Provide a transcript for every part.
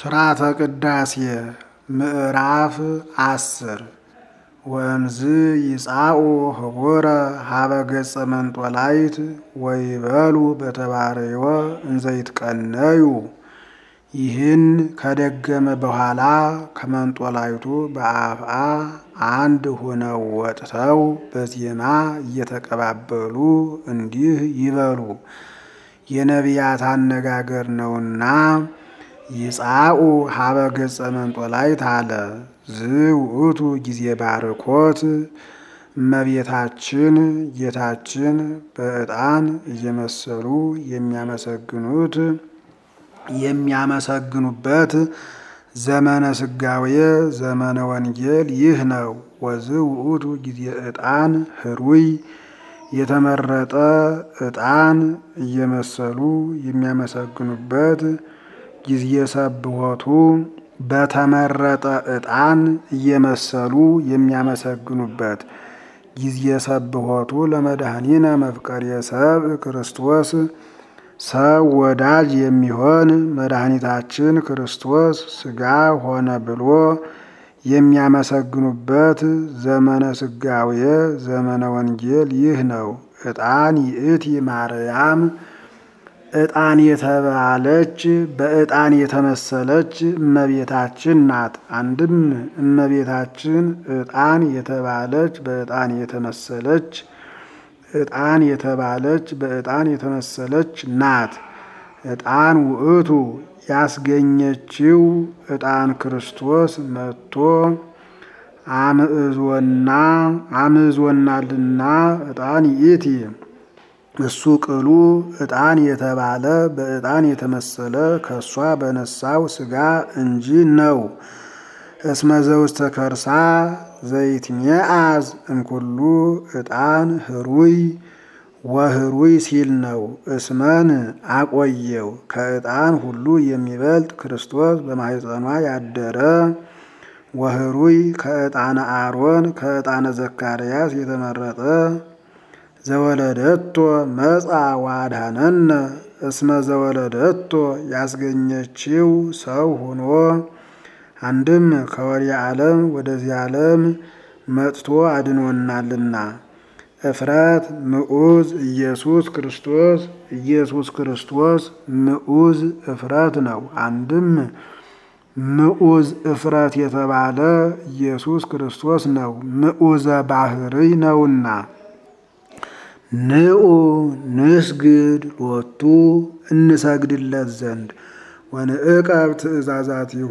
ሥርዓተ ቅዳሴ ምዕራፍ አስር ወእምዝ ይጻኡ ህቡረ ሀበ ገጸ መንጦላይት ወይበሉ በተባረዮ እንዘይትቀነዩ። ይህን ከደገመ በኋላ ከመንጦላይቱ በአፍአ አንድ ሆነው ወጥተው በዜማ እየተቀባበሉ እንዲህ ይበሉ። የነቢያት አነጋገር ነውና ይጻኡ ሀበ ገጸ መንጦላይት አለ። ዝውእቱ ጊዜ ባርኮት እመቤታችን ጌታችን በዕጣን እየመሰሉ የሚያመሰግኑት የሚያመሰግኑበት ዘመነ ስጋዌ ዘመነ ወንጌል ይህ ነው። ወዝውእቱ ጊዜ ዕጣን ህሩይ የተመረጠ ዕጣን እየመሰሉ የሚያመሰግኑበት ጊዜ ሰብሖቱ በተመረጠ ዕጣን እየመሰሉ የሚያመሰግኑበት ጊዜ ሰብሖቱ ለመድኃኒነ መፍቀሬ ሰብእ ክርስቶስ ሰው ወዳጅ የሚሆን መድኃኒታችን ክርስቶስ ሥጋ ሆነ ብሎ የሚያመሰግኑበት ዘመነ ስጋዌ ዘመነ ወንጌል ይህ ነው። ዕጣን ይእቲ ማርያም ዕጣን የተባለች በዕጣን የተመሰለች እመቤታችን ናት። አንድም እመቤታችን ዕጣን የተባለች በዕጣን የተመሰለች ዕጣን የተባለች በዕጣን የተመሰለች ናት። ዕጣን ውእቱ ያስገኘችው ዕጣን ክርስቶስ መጥቶ አምዕዞና አምዞናልና ዕጣን ይእቲ እሱ ቅሉ ዕጣን የተባለ በዕጣን የተመሰለ ከእሷ በነሳው ሥጋ እንጂ ነው። እስመ ዘውስተ ከርሳ ዘይትሜአዝ እምኩሉ ዕጣን ህሩይ ወህሩይ ሲል ነው። እስመን አቆየው ከዕጣን ሁሉ የሚበልጥ ክርስቶስ በማኅፀኗ ያደረ ወህሩይ ከዕጣነ አሮን ከዕጣነ ዘካርያስ የተመረጠ ዘወለደቶ መጻ ዋድሃነነ እስመ ዘወለደቶ ያስገኘችው ሰው ሆኖ አንድም ከወዲያ ዓለም ወደዚህ ዓለም መጥቶ አድኖናልና። እፍረት ምዑዝ ኢየሱስ ክርስቶስ ኢየሱስ ክርስቶስ ምዑዝ እፍረት ነው። አንድም ምዑዝ እፍረት የተባለ ኢየሱስ ክርስቶስ ነው። ምዑዘ ባህርይ ነውና። ንዑ ንስግድ ሎቱ እንሰግድለት ዘንድ ወንዕቀብ ትእዛዛቲሁ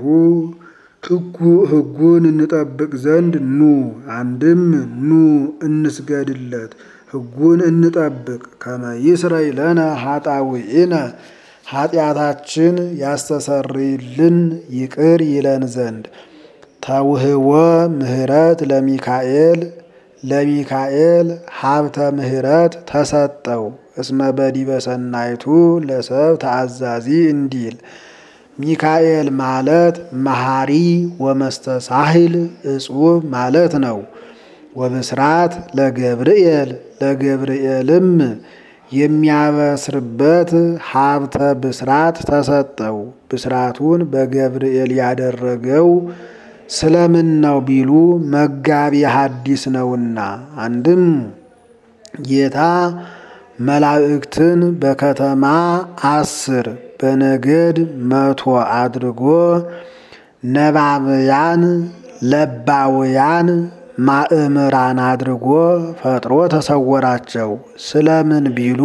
ሕጉን እንጠብቅ ዘንድ ኑ። አንድም ኑ እንስገድለት ሕጉን እንጠብቅ። ከመ ይስረይ ለነ ኃጣውኢነ ኃጢአታችን ያስተሰርይልን ይቅር ይለን ዘንድ ተውህወ ምህረት ለሚካኤል ለሚካኤል ሀብተ ምህረት ተሰጠው። እስመ በዲበ ሰናይቱ ለሰብ ተአዛዚ እንዲል ሚካኤል ማለት መሐሪ ወመስተሳሂል እጹብ ማለት ነው። ወብስራት ለገብርኤል ለገብርኤልም የሚያበስርበት ሀብተ ብስራት ተሰጠው። ብስራቱን በገብርኤል ያደረገው ስለምን ነው ቢሉ መጋቢ ሐዲስ ነውና። አንድም ጌታ መላእክትን በከተማ አስር በነገድ መቶ አድርጎ ነባብያን ለባውያን ማእምራን አድርጎ ፈጥሮ ተሰወራቸው። ስለምን ቢሉ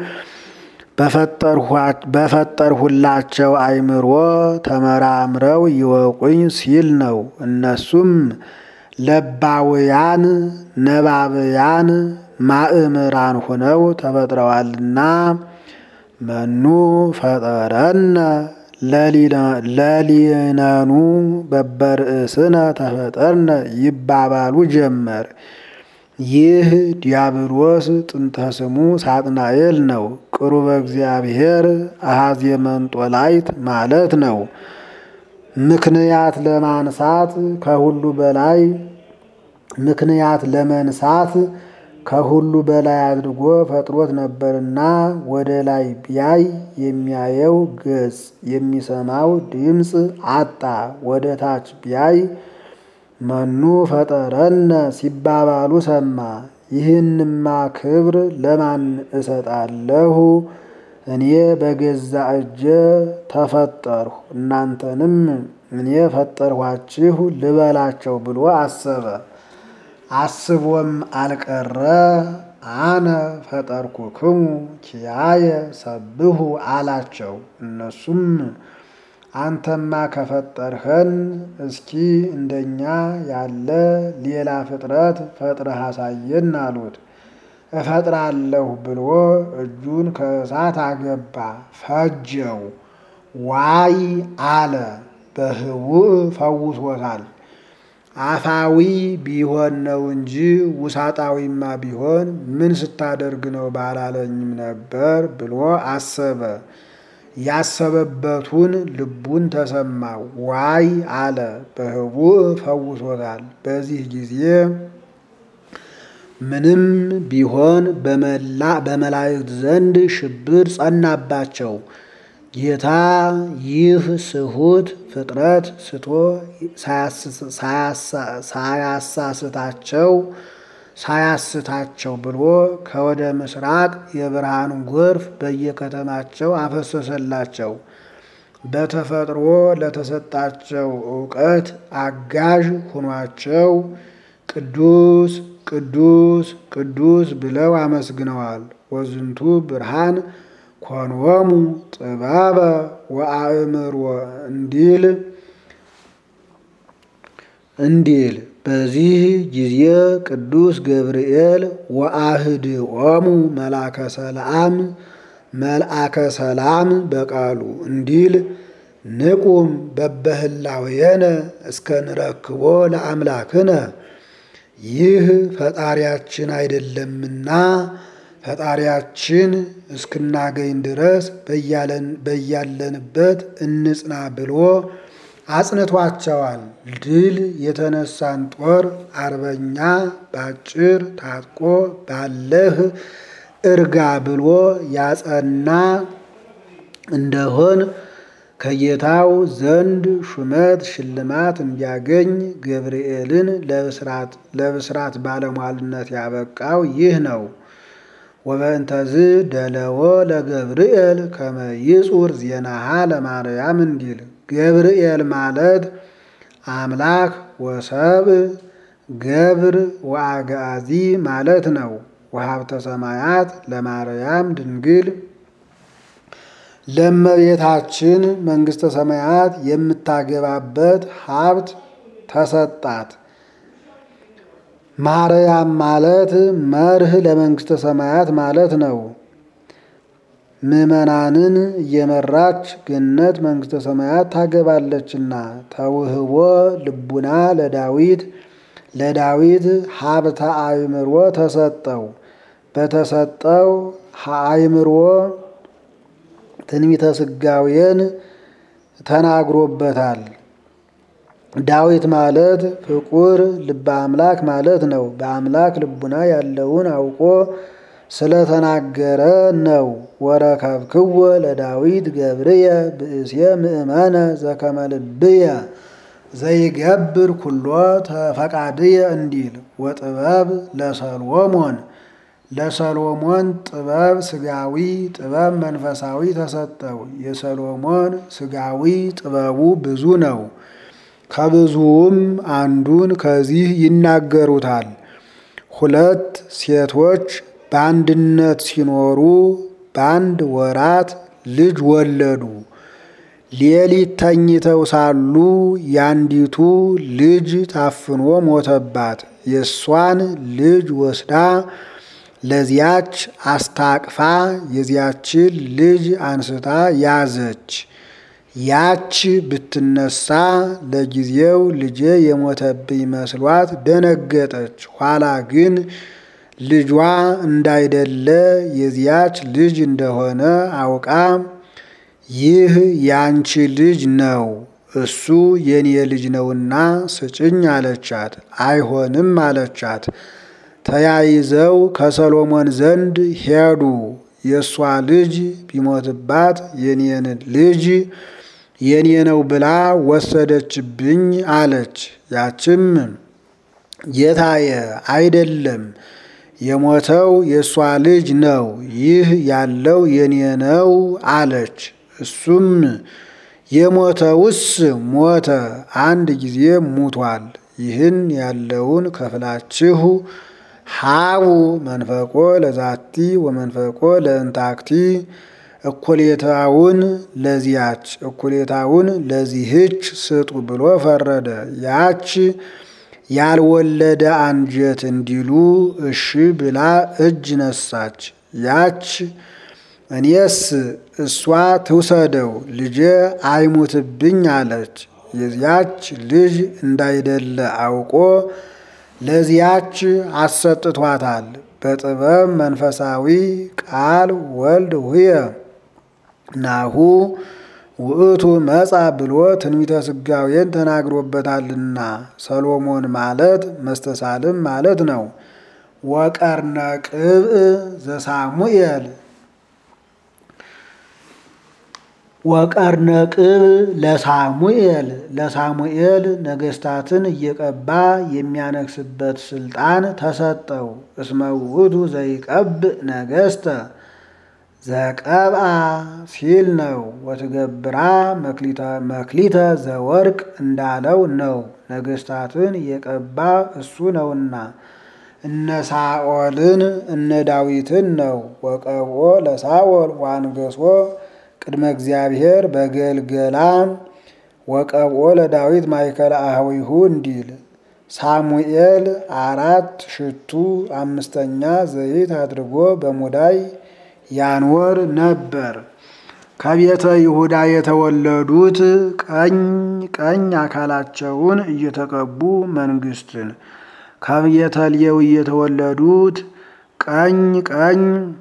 በፈጠርሁላቸው አእምሮ ተመራምረው ይወቁኝ ሲል ነው። እነሱም ለባውያን ነባብያን ማእምራን ሆነው ተፈጥረዋልና መኑ ፈጠረነ ለሊነኑ በበርእስነ ተፈጠርነ ይባባሉ ጀመር። ይህ ዲያብሎስ ጥንተ ስሙ ሳጥናኤል ነው። ቅሩበ እግዚአብሔር አሃዜ መንጦላይት ማለት ነው። ምክንያት ለማንሳት ከሁሉ በላይ ምክንያት ለመንሳት ከሁሉ በላይ አድርጎ ፈጥሮት ነበርና ወደ ላይ ቢያይ የሚያየው ገጽ የሚሰማው ድምፅ አጣ። ወደ ታች ቢያይ መኑ ፈጠረነ ሲባባሉ ሰማ። ይህንማ ክብር ለማን እሰጣለሁ? እኔ በገዛ እጄ ተፈጠርሁ፣ እናንተንም እኔ ፈጠርኋችሁ ልበላቸው ብሎ አሰበ። አስቦም አልቀረ አነ ፈጠርኩክሙ ኪያየ ሰብሁ አላቸው። እነሱም አንተማ ከፈጠርኸን እስኪ እንደኛ ያለ ሌላ ፍጥረት ፈጥረህ አሳየን አሉት። እፈጥራለሁ ብሎ እጁን ከእሳት አገባ፣ ፈጀው። ዋይ አለ። በህቡዕ ፈውሶታል። አፋዊ ቢሆን ነው እንጂ ውሳጣዊማ ቢሆን ምን ስታደርግ ነው ባላለኝም ነበር ብሎ አሰበ። ያሰበበቱን ልቡን ተሰማው። ዋይ አለ። በህቡዕ ፈውሶታል። በዚህ ጊዜ ምንም ቢሆን በመላ በመላእክት ዘንድ ሽብር ጸናባቸው። ጌታ ይህ ስሁት ፍጥረት ስቶ ሳያሳስታቸው ሳያስታቸው ብሎ ከወደ ምስራቅ የብርሃን ጎርፍ በየከተማቸው አፈሰሰላቸው። በተፈጥሮ ለተሰጣቸው እውቀት አጋዥ ሁኗቸው ቅዱስ ቅዱስ ቅዱስ ብለው አመስግነዋል። ወዝንቱ ብርሃን ኮንወሙ ጥበበ ወአእምሮ እንዲል እንዲል በዚህ ጊዜ ቅዱስ ገብርኤል ወአህድኦሙ መልአከ ሰላም መልአከ ሰላም በቃሉ እንዲል ንቁም በበህላዌነ እስከ ንረክቦ ለአምላክነ ይህ ፈጣሪያችን አይደለምና ፈጣሪያችን እስክናገኝ ድረስ በያለንበት እንጽና ብሎ አጽንቷቸዋል። ድል የተነሳን ጦር አርበኛ ባጭር ታጥቆ ባለህ እርጋ ብሎ ያጸና እንደሆን ከጌታው ዘንድ ሹመት ሽልማት እንዲያገኝ ገብርኤልን ለብስራት ባለሟልነት ያበቃው ይህ ነው። ወበእንተዝ ደለዎ ለገብርኤል ከመ ይጹር ዜናሃ ለማርያም እንዲል ገብርኤል ማለት አምላክ ወሰብ ገብር ወአጋዚ ማለት ነው። ወሀብተ ሰማያት ለማርያም ድንግል ለእመቤታችን መንግሥተ ሰማያት የምታገባበት ሀብት ተሰጣት። ማርያም ማለት መርህ ለመንግሥተ ሰማያት ማለት ነው። ምዕመናንን እየመራች ገነት መንግሥተ ሰማያት ታገባለችና ተውህቦ ልቡና ለዳዊት ለዳዊት ሀብተ አእምሮ ተሰጠው። በተሰጠው አእምሮ ትንቢተ ስጋዌን ተናግሮበታል። ዳዊት ማለት ፍቁር ልበ አምላክ ማለት ነው። በአምላክ ልቡና ያለውን አውቆ ስለተናገረ ነው። ወረከብክዎ ለዳዊት ገብርየ ብእሴ ምእመነ ዘከመ ልብየ ዘይገብር ኩሎ ተፈቃድየ እንዲል ወጥበብ ለሰሎሞን ለሰሎሞን ጥበብ ስጋዊ ጥበብ መንፈሳዊ ተሰጠው። የሰሎሞን ስጋዊ ጥበቡ ብዙ ነው። ከብዙውም አንዱን ከዚህ ይናገሩታል። ሁለት ሴቶች በአንድነት ሲኖሩ በአንድ ወራት ልጅ ወለዱ። ሌሊት ተኝተው ሳሉ ያንዲቱ ልጅ ታፍኖ ሞተባት። የእሷን ልጅ ወስዳ ለዚያች አስታቅፋ የዚያችን ልጅ አንስታ ያዘች። ያች ብትነሳ ለጊዜው ልጄ የሞተብኝ መስሏት ደነገጠች። ኋላ ግን ልጇ እንዳይደለ የዚያች ልጅ እንደሆነ አውቃ ይህ ያንቺ ልጅ ነው፣ እሱ የኔ ልጅ ነውና ስጭኝ አለቻት። አይሆንም አለቻት። ተያይዘው ከሰሎሞን ዘንድ ሄዱ። የእሷ ልጅ ቢሞትባት የኔን ልጅ የኔ ነው ብላ ወሰደችብኝ አለች። ያችም ጌታዬ አይደለም የሞተው የእሷ ልጅ ነው፣ ይህ ያለው የኔ ነው አለች። እሱም የሞተውስ ሞተ፣ አንድ ጊዜ ሙቷል። ይህን ያለውን ከፍላችሁ ሀቡ መንፈቆ ለዛቲ ወመንፈቆ ለእንታክቲ እኩሌታውን ለዚያች እኩሌታውን ለዚህች ስጡ ብሎ ፈረደ። ያች ያልወለደ አንጀት እንዲሉ እሺ ብላ እጅ ነሳች። ያች እኔስ እሷ ትውሰደው ልጄ አይሙትብኝ አለች። የዚያች ልጅ እንዳይደለ አውቆ ለዚያች አሰጥቷታል። በጥበብ መንፈሳዊ ቃል ወልድ ውየ ናሁ ውእቱ መጻ ብሎ ትንቢተ ስጋዌን ተናግሮበታልና ሰሎሞን ማለት መስተሳልም ማለት ነው። ወቀርነ ቅብእ ዘሳሙኤል ወቀርነ ቅብእ ለሳሙኤል ለሳሙኤል ነገስታትን እየቀባ የሚያነግስበት ስልጣን ተሰጠው። እስመ ውእቱ ዘይቀብእ ነገስተ ዘቀብአ ሲል ነው። ወትገብራ መክሊተ ዘወርቅ እንዳለው ነው። ነገስታትን የቀባ እሱ ነውና እነ ሳኦልን እነ ዳዊትን ነው። ወቀብኦ ለሳኦል ዋንገሶ ቅድመ እግዚአብሔር በገልገላ ወቀብኦ ለዳዊት ማእከለ አህዊሁ እንዲል ሳሙኤል አራት ሽቱ አምስተኛ ዘይት አድርጎ በሙዳይ ያንወር ነበር። ከቤተ ይሁዳ የተወለዱት ቀኝ ቀኝ አካላቸውን እየተቀቡ መንግስትን ከቤተ ሌዊ የተወለዱት ቀኝ ቀኝ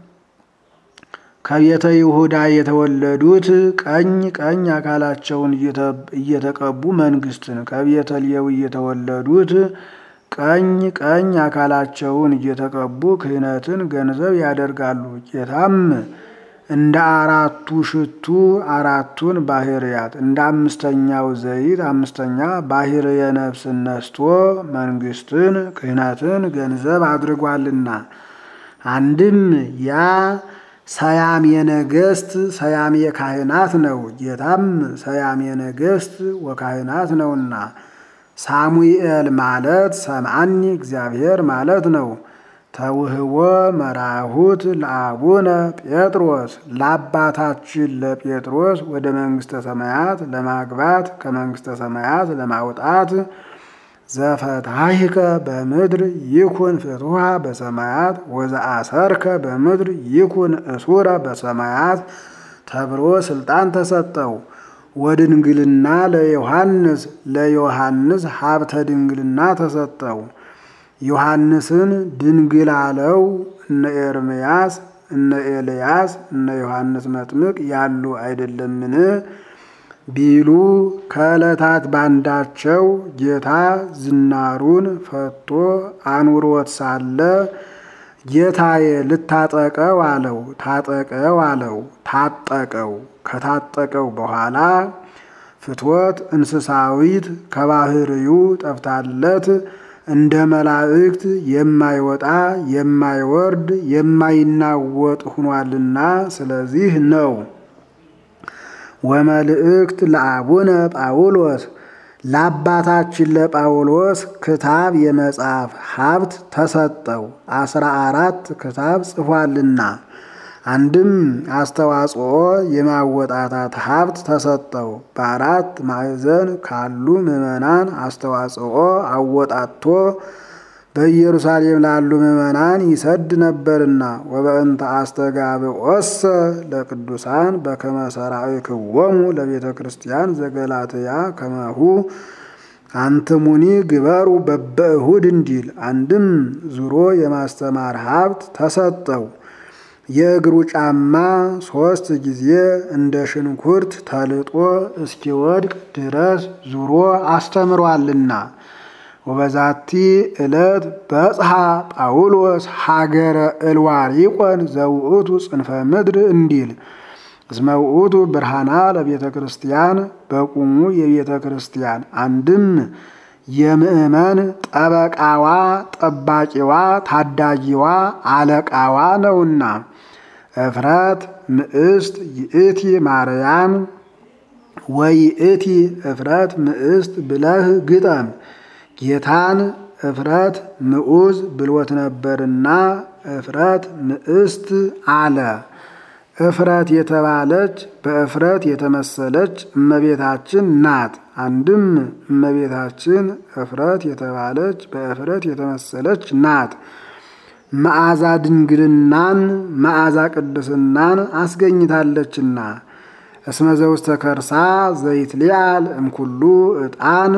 ከቤተ ይሁዳ የተወለዱት ቀኝ ቀኝ አካላቸውን እየተቀቡ መንግስትን ከቤተ ሌዊ የተወለዱት ቀኝ ቀኝ አካላቸውን እየተቀቡ ክህነትን ገንዘብ ያደርጋሉ። ጌታም እንደ አራቱ ሽቱ አራቱን ባህርያት እንደ አምስተኛው ዘይት አምስተኛ ባህርየ ነፍስን ነስቶ መንግስትን ክህነትን ገንዘብ አድርጓልና አንድም ያ ሰያሜ ነገስት ሰያሜ ካህናት ነው። ጌታም ሰያሜ ነገስት ወካህናት ነውና ሳሙኤል ማለት ሰምዓኒ እግዚአብሔር ማለት ነው። ተውህቦ መራሁት ለአቡነ ጴጥሮስ ለአባታችን ለጴጥሮስ ወደ መንግስተ ሰማያት ለማግባት ከመንግስተ ሰማያት ለማውጣት ዘፈታሂከ በምድር ይኩን ፍትሃ በሰማያት ወዘአሰርከ በምድር ይኩን እሱረ በሰማያት ተብሎ ስልጣን ተሰጠው። ወድንግልና ለዮሐንስ ለዮሐንስ ሀብተ ድንግልና ተሰጠው። ዮሐንስን ድንግል አለው። እነ ኤርምያስ እነ ኤልያስ እነ ዮሐንስ መጥምቅ ያሉ አይደለምን ቢሉ ከዕለታት ባንዳቸው ጌታ ዝናሩን ፈቶ አኑሮት ሳለ ጌታዬ ልታጠቀው አለው። ታጠቀው አለው። ታጠቀው። ከታጠቀው በኋላ ፍትወት እንስሳዊት ከባህርዩ ጠፍታለት እንደ መላእክት የማይወጣ የማይወርድ የማይናወጥ ሆኗልና ስለዚህ ነው። ወመልእክት ለአቡነ ጳውሎስ ለአባታችን ለጳውሎስ ክታብ የመጽሐፍ ሀብት ተሰጠው። አስራ አራት ክታብ ጽፏልና አንድም አስተዋጽኦ የማወጣታት ሀብት ተሰጠው። በአራት ማዕዘን ካሉ ምዕመናን አስተዋጽኦ አወጣቶ በኢየሩሳሌም ላሉ ምዕመናን ይሰድ ነበርና ወበእንተ አስተጋብኦሰ ለቅዱሳን በከመ ሠራዊክዎሙ ለቤተ ክርስቲያን ዘገላትያ ከመሁ አንትሙኒ ግበሩ በበእሁድ እንዲል አንድም ዙሮ የማስተማር ሀብት ተሰጠው። የእግሩ ጫማ ሶስት ጊዜ እንደ ሽንኩርት ተልጦ እስኪወድቅ ድረስ ዙሮ አስተምሯልና ወበዛቲ ዕለት በጽሐ ጳውሎስ ሀገረ እልዋሪቆን ዘውእቱ ጽንፈ ምድር እንዲል እስመ ውእቱ ብርሃና ለቤተ ክርስቲያን በቁሙ የቤተ ክርስቲያን አንድም የምእመን ጠበቃዋ፣ ጠባቂዋ፣ ታዳጊዋ፣ አለቃዋ ነውና እፍረት ምእስት ይእቲ ማርያም ወይእቲ እፍረት ምእስት ብለህ ግጠም። ጌታን እፍረት ምዑዝ ብሎት ነበርና እፍረት ምእስት አለ። እፍረት የተባለች በእፍረት የተመሰለች እመቤታችን ናት። አንድም እመቤታችን እፍረት የተባለች በእፍረት የተመሰለች ናት። መዓዛ ድንግልናን መዓዛ ቅድስናን አስገኝታለችና እስመ ዘውስተ ከርሳ ዘይትሊአል እምኩሉ ዕጣን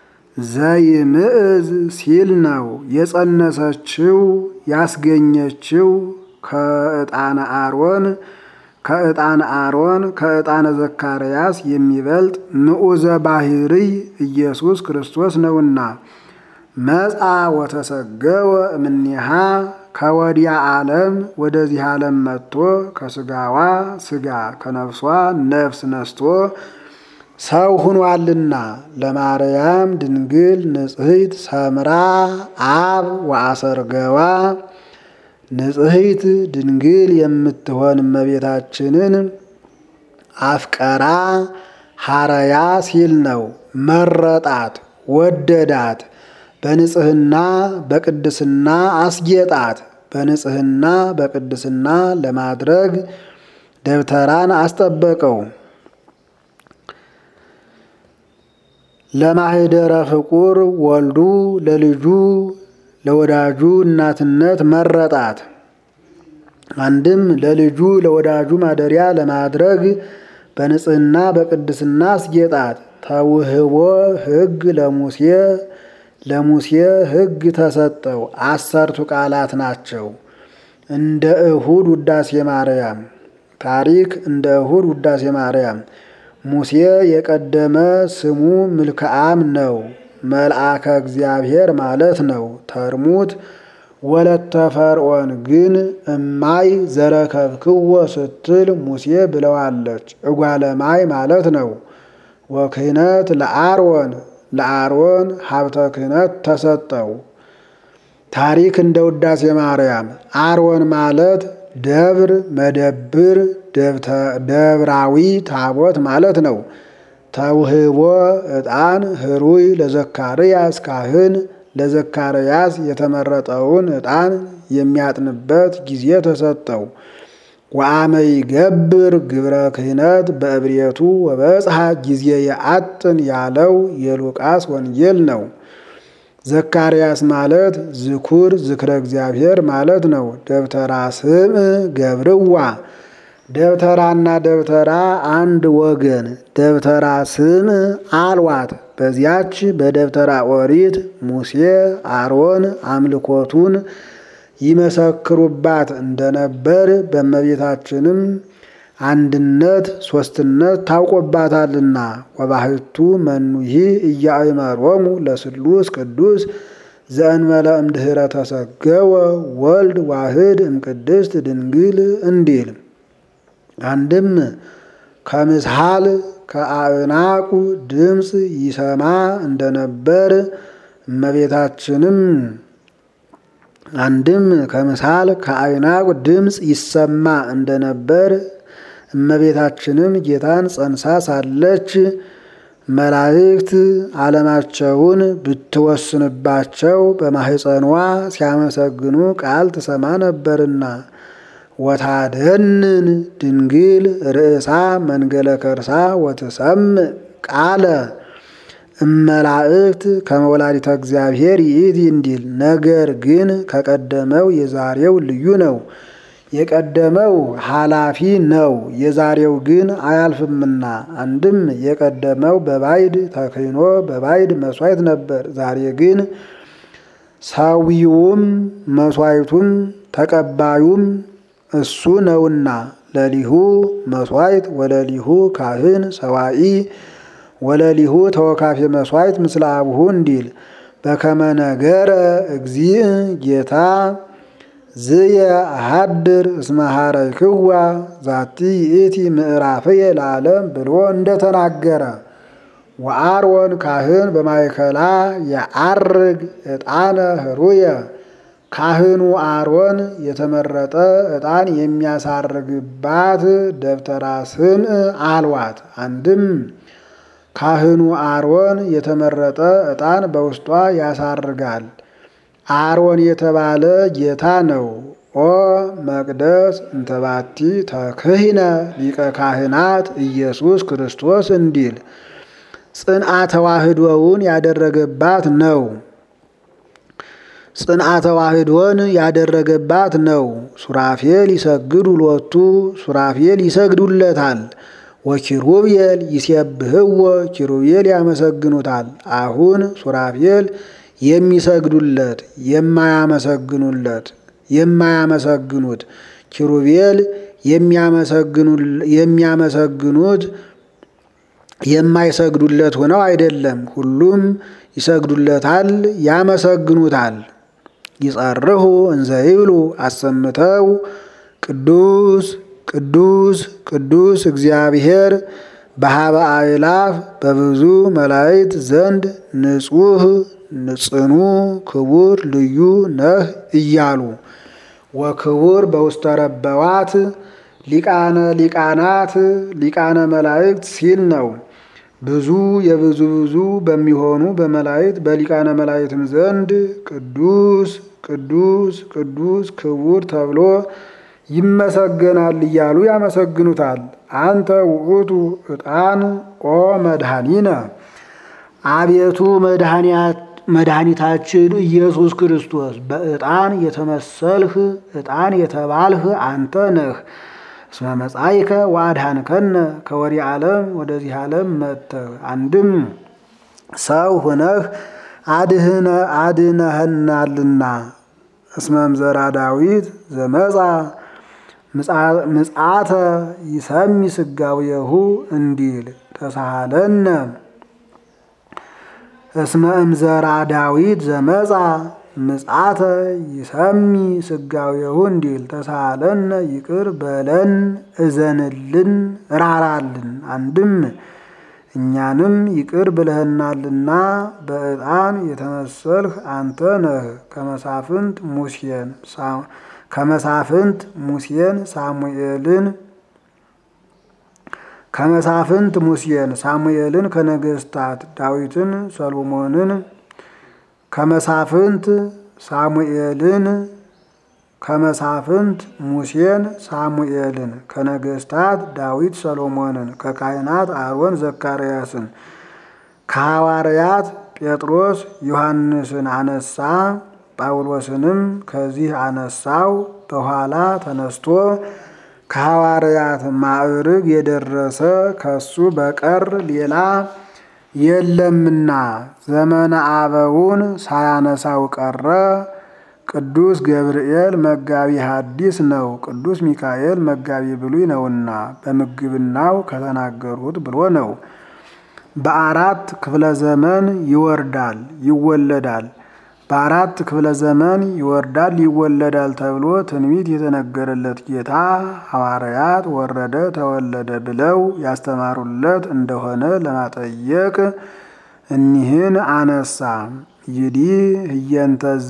ዘይምዕዝ ሲል ነው። የጸነሰችው ያስገኘችው ከዕጣነ አሮን ከዕጣነ አሮን ከዕጣነ ዘካርያስ የሚበልጥ ምዑዘ ባህርይ ኢየሱስ ክርስቶስ ነውና መጻ ወተሰገወ እምኔሃ ከወዲያ ዓለም ወደዚህ ዓለም መጥቶ ከስጋዋ ስጋ ከነፍሷ ነፍስ ነስቶ ሰው ሁኗልና ለማርያም ድንግል ንጽሕት ሰምራ አብ ወአሰርገዋ ንጽሕት ድንግል የምትሆን እመቤታችንን አፍቀራ ሐረያ ሲል ነው። መረጣት፣ ወደዳት፣ በንጽሕና በቅድስና አስጌጣት። በንጽሕና በቅድስና ለማድረግ ደብተራን አስጠበቀው። ለማህደረ ፍቁር ወልዱ ለልጁ ለወዳጁ እናትነት መረጣት። አንድም ለልጁ ለወዳጁ ማደሪያ ለማድረግ በንጽሕና በቅድስና አስጌጣት። ተውህቦ ሕግ ለሙሴ ለሙሴ ሕግ ተሰጠው። አሰርቱ ቃላት ናቸው። እንደ እሁድ ውዳሴ ማርያም ታሪክ እንደ እሁድ ውዳሴ ማርያም ሙሴ የቀደመ ስሙ ምልክዓም ነው። መልአከ እግዚአብሔር ማለት ነው። ተርሙት ወለተ ፈርዖን ግን እማይ ዘረከብክዎ ስትል ሙሴ ብለዋለች። እጓለማይ ማለት ነው። ወክህነት ለአሮን ለአሮን ሀብተ ክህነት ተሰጠው። ታሪክ እንደ ውዳሴ ማርያም አሮን ማለት ደብር፣ መደብር፣ ደብራዊ ታቦት ማለት ነው። ተውህቦ ዕጣን ህሩይ ለዘካርያስ ካህን ለዘካርያስ የተመረጠውን ዕጣን የሚያጥንበት ጊዜ ተሰጠው። ወአመ ይገብር ግብረ ክህነት በእብርየቱ ወበጽሐ ጊዜ የአጥን ያለው የሉቃስ ወንጌል ነው። ዘካርያስ ማለት ዝኩር ዝክረ እግዚአብሔር ማለት ነው። ደብተራ ስም ገብርዋ ደብተራና ደብተራ አንድ ወገን ደብተራ ስም አልዋት። በዚያች በደብተራ ኦሪት ሙሴ አሮን አምልኮቱን ይመሰክሩባት እንደነበር በእመቤታችንም አንድነት ሶስትነት ታውቆባታልና ወባህቱ መኑሂ እያእመሮሙ ለስሉስ ቅዱስ ዘእንበለ እምድኅረ ተሰገወ ወልድ ዋህድ እምቅድስት ድንግል እንዲል አንድም ከምስሃል ከአእናቁ ድምፅ ይሰማ እንደነበር እመቤታችንም አንድም ከምሳል ከአይናቁ ድምፅ ይሰማ እንደነበር እመቤታችንም ጌታን ጸንሳ ሳለች መላእክት ዓለማቸውን ብትወስንባቸው በማህፀኗ ሲያመሰግኑ ቃል ትሰማ ነበርና ወታደንን ድንግል ርእሳ መንገለ ከርሳ ወትሰምዕ ቃለ እመላእክት ከመወላዲተ እግዚአብሔር ይእቲ እንዲል። ነገር ግን ከቀደመው የዛሬው ልዩ ነው። የቀደመው ኃላፊ ነው፣ የዛሬው ግን አያልፍምና። አንድም የቀደመው በባዕድ ተክህኖ በባዕድ መስዋዕት ነበር። ዛሬ ግን ሰዊውም መስዋዕቱም ተቀባዩም እሱ ነውና ለሊሁ መስዋዕት ወለሊሁ ካህን ሰዋኢ ወለሊሁ ተወካፌ መስዋዕት ምስለ አብሁ እንዲል በከመ ነገረ እግዚእ ጌታ ዝየ አሃድር እስመ ኀረይክዋ ዛቲ ይእቲ ምዕራፍየ ለዓለም ብሎ እንደተናገረ ወአሮን ካህን በማእከላ የዐርግ ዕጣነ ኅሩየ ካህኑ አሮን የተመረጠ ዕጣን የሚያሳርግባት ደብተራ ስምዕ አልዋት። አንድም ካህኑ አሮን የተመረጠ ዕጣን በውስጧ ያሳርጋል። አሮን የተባለ ጌታ ነው። ኦ መቅደስ እንተባቲ ተክህነ ሊቀ ካህናት ኢየሱስ ክርስቶስ እንዲል ጽንዓ ተዋህዶውን ያደረገባት ነው። ጽንዓ ተዋህዶን ያደረገባት ነው። ሱራፌል ይሰግዱ ሎቱ ሱራፌል ይሰግዱለታል። ወኪሩቤል ይሴብህዎ ኪሩቤል ያመሰግኑታል። አሁን ሱራፌል የሚሰግዱለት የማያመሰግኑለት የማያመሰግኑት ኪሩቤል የሚያመሰግኑት የማይሰግዱለት ሆነው አይደለም። ሁሉም ይሰግዱለታል፣ ያመሰግኑታል። ይጸርሁ እንዘ ይብሉ አሰምተው ቅዱስ ቅዱስ ቅዱስ እግዚአብሔር በሀበ አእላፍ በብዙ መላእክት ዘንድ ንጹሕ ንጽኑ ክቡር ልዩ ነህ እያሉ ወክቡር በውስተ ረበዋት ሊቃነ ሊቃናት ሊቃነ መላእክት ሲል ነው። ብዙ የብዙ ብዙ በሚሆኑ በመላእክት በሊቃነ መላእክትም ዘንድ ቅዱስ ቅዱስ ቅዱስ ክቡር ተብሎ ይመሰገናል እያሉ ያመሰግኑታል። አንተ ውእቱ ዕጣን ኦ መድኃኒነ አቤቱ መድኃኒታችን ኢየሱስ ክርስቶስ በዕጣን የተመሰልህ ዕጣን የተባልህ አንተ ነህ። እስመ መጻይከ ወአድኃንከነ ከወዲህ ዓለም ወደዚህ ዓለም መጥተህ አንድም ሰው ሁነህ አድህነ አድነህናልና እስመ እምዘራ ዳዊት ዘመጻ ምጽአተ ይሰሚ ስጋዌሁ እንዲል ተሳሃለነ እስመ እምዘራ ዳዊት ዘመጻ ምጽአተ ይሰሚ ስጋዌሁ እንዲል ተሳሃለነ ይቅር በለን እዘንልን ራራልን። አንድም እኛንም ይቅር ብለህናልና በዕጣን የተመሰልህ አንተ ነህ። ከመሳፍንት ሙሴን ከመሳፍንት ሙሴን ሳሙኤልን ከመሳፍንት ሙሴን ሳሙኤልን ከነገስታት ዳዊትን ሰሎሞንን ከመሳፍንት ሳሙኤልን ከመሳፍንት ሙሴን ሳሙኤልን ከነገስታት ዳዊት ሰሎሞንን ከካህናት አሮን ዘካርያስን ከሐዋርያት ጴጥሮስ ዮሐንስን አነሳ። ጳውሎስንም ከዚህ አነሳው። በኋላ ተነስቶ ከሐዋርያት ማዕርግ የደረሰ ከሱ በቀር ሌላ የለምና ዘመነ አበውን ሳያነሳው ቀረ። ቅዱስ ገብርኤል መጋቢ ሐዲስ ነው። ቅዱስ ሚካኤል መጋቢ ብሉይ ነውና በምግብናው ከተናገሩት ብሎ ነው። በአራት ክፍለ ዘመን ይወርዳል ይወለዳል በአራት ክፍለ ዘመን ይወርዳል ይወለዳል ተብሎ ትንቢት የተነገረለት ጌታ ሐዋርያት ወረደ ተወለደ ብለው ያስተማሩለት እንደሆነ ለማጠየቅ እኒህን አነሳ። ይዲ ህየንተዝ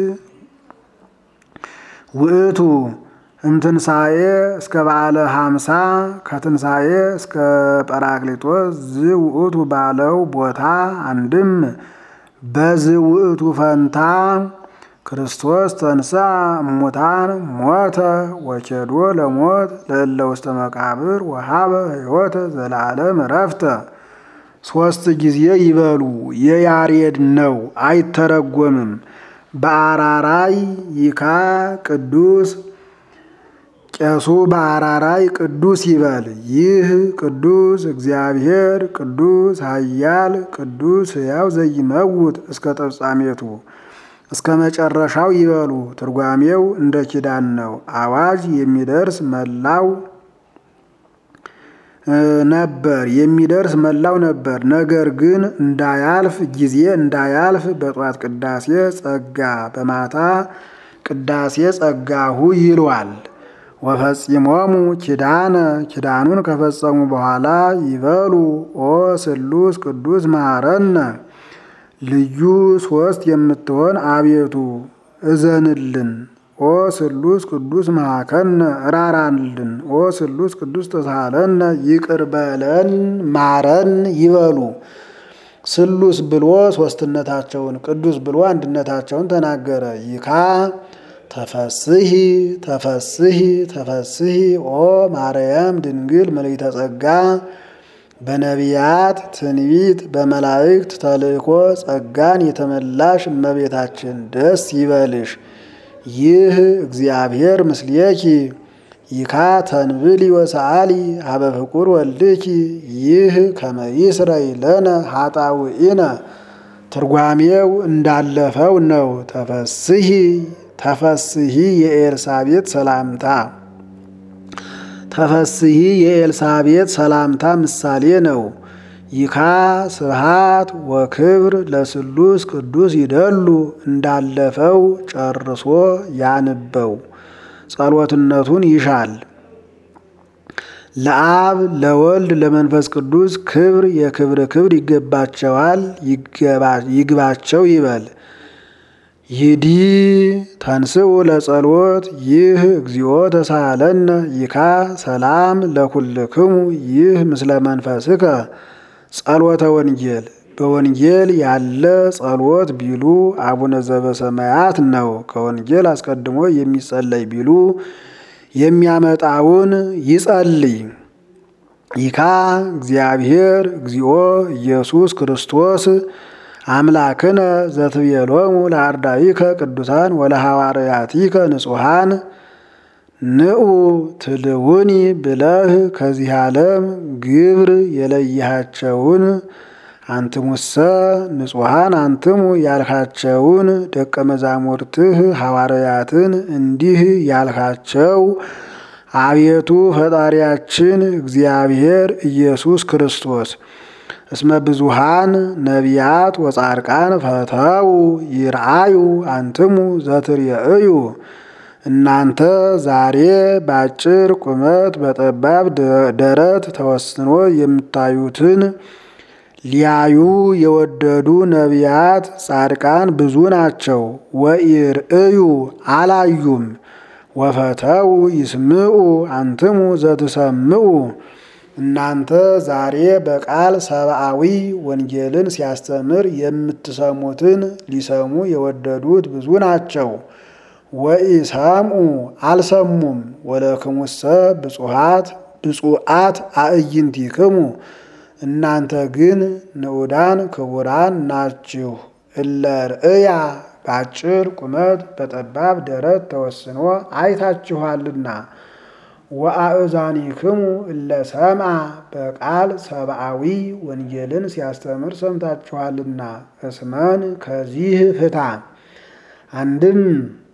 ውእቱ እምትንሣኤ እስከ በዓለ ሀምሳ ከትንሣኤ እስከ ጰራቅሊጦስ ዝ ውእቱ ባለው ቦታ አንድም በዝ ውእቱ ፈንታ ክርስቶስ ተንሥአ እሙታን ሞተ ወኬዶ ለሞት ለእለ ውስተ መቃብር ወሀበ ሕይወተ ዘለዓለም ዕረፍተ። ሦስት ጊዜ ይበሉ የያሬድ ነው አይተረጎምም። በአራራይ ይካ ቅዱስ ቄሱ በአራራይ ቅዱስ ይበል። ይህ ቅዱስ እግዚአብሔር ቅዱስ ኃያል ቅዱስ ሕያው ዘይመውት እስከ ተፍጻሜቱ እስከ መጨረሻው ይበሉ። ትርጓሜው እንደ ኪዳን ነው። አዋጅ የሚደርስ መላው ነበር የሚደርስ መላው ነበር። ነገር ግን እንዳያልፍ ጊዜ እንዳያልፍ በጧት ቅዳሴ ጸጋ በማታ ቅዳሴ ጸጋሁ ይሏል። ወፈጺሞሙ ኪዳነ ኪዳኑን ከፈጸሙ በኋላ ይበሉ ኦ ስሉስ ቅዱስ መሐረነ ልዩ ሶስት የምትሆን አቤቱ እዘንልን። ኦ ስሉስ ቅዱስ መሐከነ እራራንልን። ኦ ስሉስ ቅዱስ ተሳለነ ይቅር በለን ማረን ይበሉ። ስሉስ ብሎ ሶስትነታቸውን ቅዱስ ብሎ አንድነታቸውን ተናገረ። ይካ ተፈስሂ ተፈስሂ ተፈስሂ ኦ ማርያም ድንግል ምልዕተ ጸጋ በነቢያት ትንቢት በመላእክት ተልእኮ ጸጋን የተመላሽ እመቤታችን ደስ ይበልሽ። ይህ እግዚአብሔር ምስሌኪ ይካ ተንብሊ ወሰአሊ ሀበ ፍቁር ወልድኪ ይህ ከመይስረይ ለነ ኃጣውኢነ ትርጓሜው እንዳለፈው ነው። ተፈስሂ ተፈስሂ የኤልሳቤጥ ሰላምታ ተፈስሂ የኤልሳቤጥ ሰላምታ ምሳሌ ነው። ይካ ስብሃት ወክብር ለስሉስ ቅዱስ ይደሉ እንዳለፈው ጨርሶ ያንበው ጸሎትነቱን ይሻል። ለአብ ለወልድ ለመንፈስ ቅዱስ ክብር የክብር ክብር ይገባቸዋል ይግባቸው ይበል። ይዲ ተንስኡ ለጸሎት ይህ እግዚኦ ተሳለነ ይካ ሰላም ለኩልክሙ ይህ ምስለ መንፈስከ ጸሎተ ወንጌል በወንጌል ያለ ጸሎት ቢሉ አቡነ ዘበሰማያት ነው። ከወንጌል አስቀድሞ የሚጸለይ ቢሉ የሚያመጣውን ይጸልይ። ይካ እግዚአብሔር እግዚኦ ኢየሱስ ክርስቶስ አምላክነ ዘትቤሎሙ ለአርዳኢከ ቅዱሳን ወለሐዋርያቲከ ንጹሐን ንዑ ትልውኒ ብለህ ከዚህ ዓለም ግብር የለየሃቸውን አንትሙሰ ንጹሐን አንትሙ ያልካቸውን ደቀ መዛሙርትህ ሐዋርያትን እንዲህ ያልካቸው አቤቱ ፈጣሪያችን እግዚአብሔር ኢየሱስ ክርስቶስ እስመ ብዙሃን ነቢያት ወጻድቃን ፈተው ይርአዩ አንትሙ ዘትርእዩ እናንተ ዛሬ በአጭር ቁመት በጠባብ ደረት ተወስኖ የምታዩትን ሊያዩ የወደዱ ነቢያት ጻድቃን ብዙ ናቸው። ወኢርእዩ አላዩም። ወፈተው ይስምዑ አንትሙ ዘትሰምዑ እናንተ ዛሬ በቃል ሰብአዊ ወንጌልን ሲያስተምር የምትሰሙትን ሊሰሙ የወደዱት ብዙ ናቸው። ወኢሰምዑ አልሰሙም። ወለክሙሰ ብፁዓት ብፁዓት አእይንቲክሙ እናንተ ግን ንዑዳን ክቡራን ናችሁ። እለ ርእያ በአጭር ቁመት በጠባብ ደረት ተወስኖ አይታችኋልና። ወአእዛኒክሙ እለ ሰምዐ በቃል ሰብአዊ ወንጌልን ሲያስተምር ሰምታችኋልና። እስመን ከዚህ ፍታ አንድም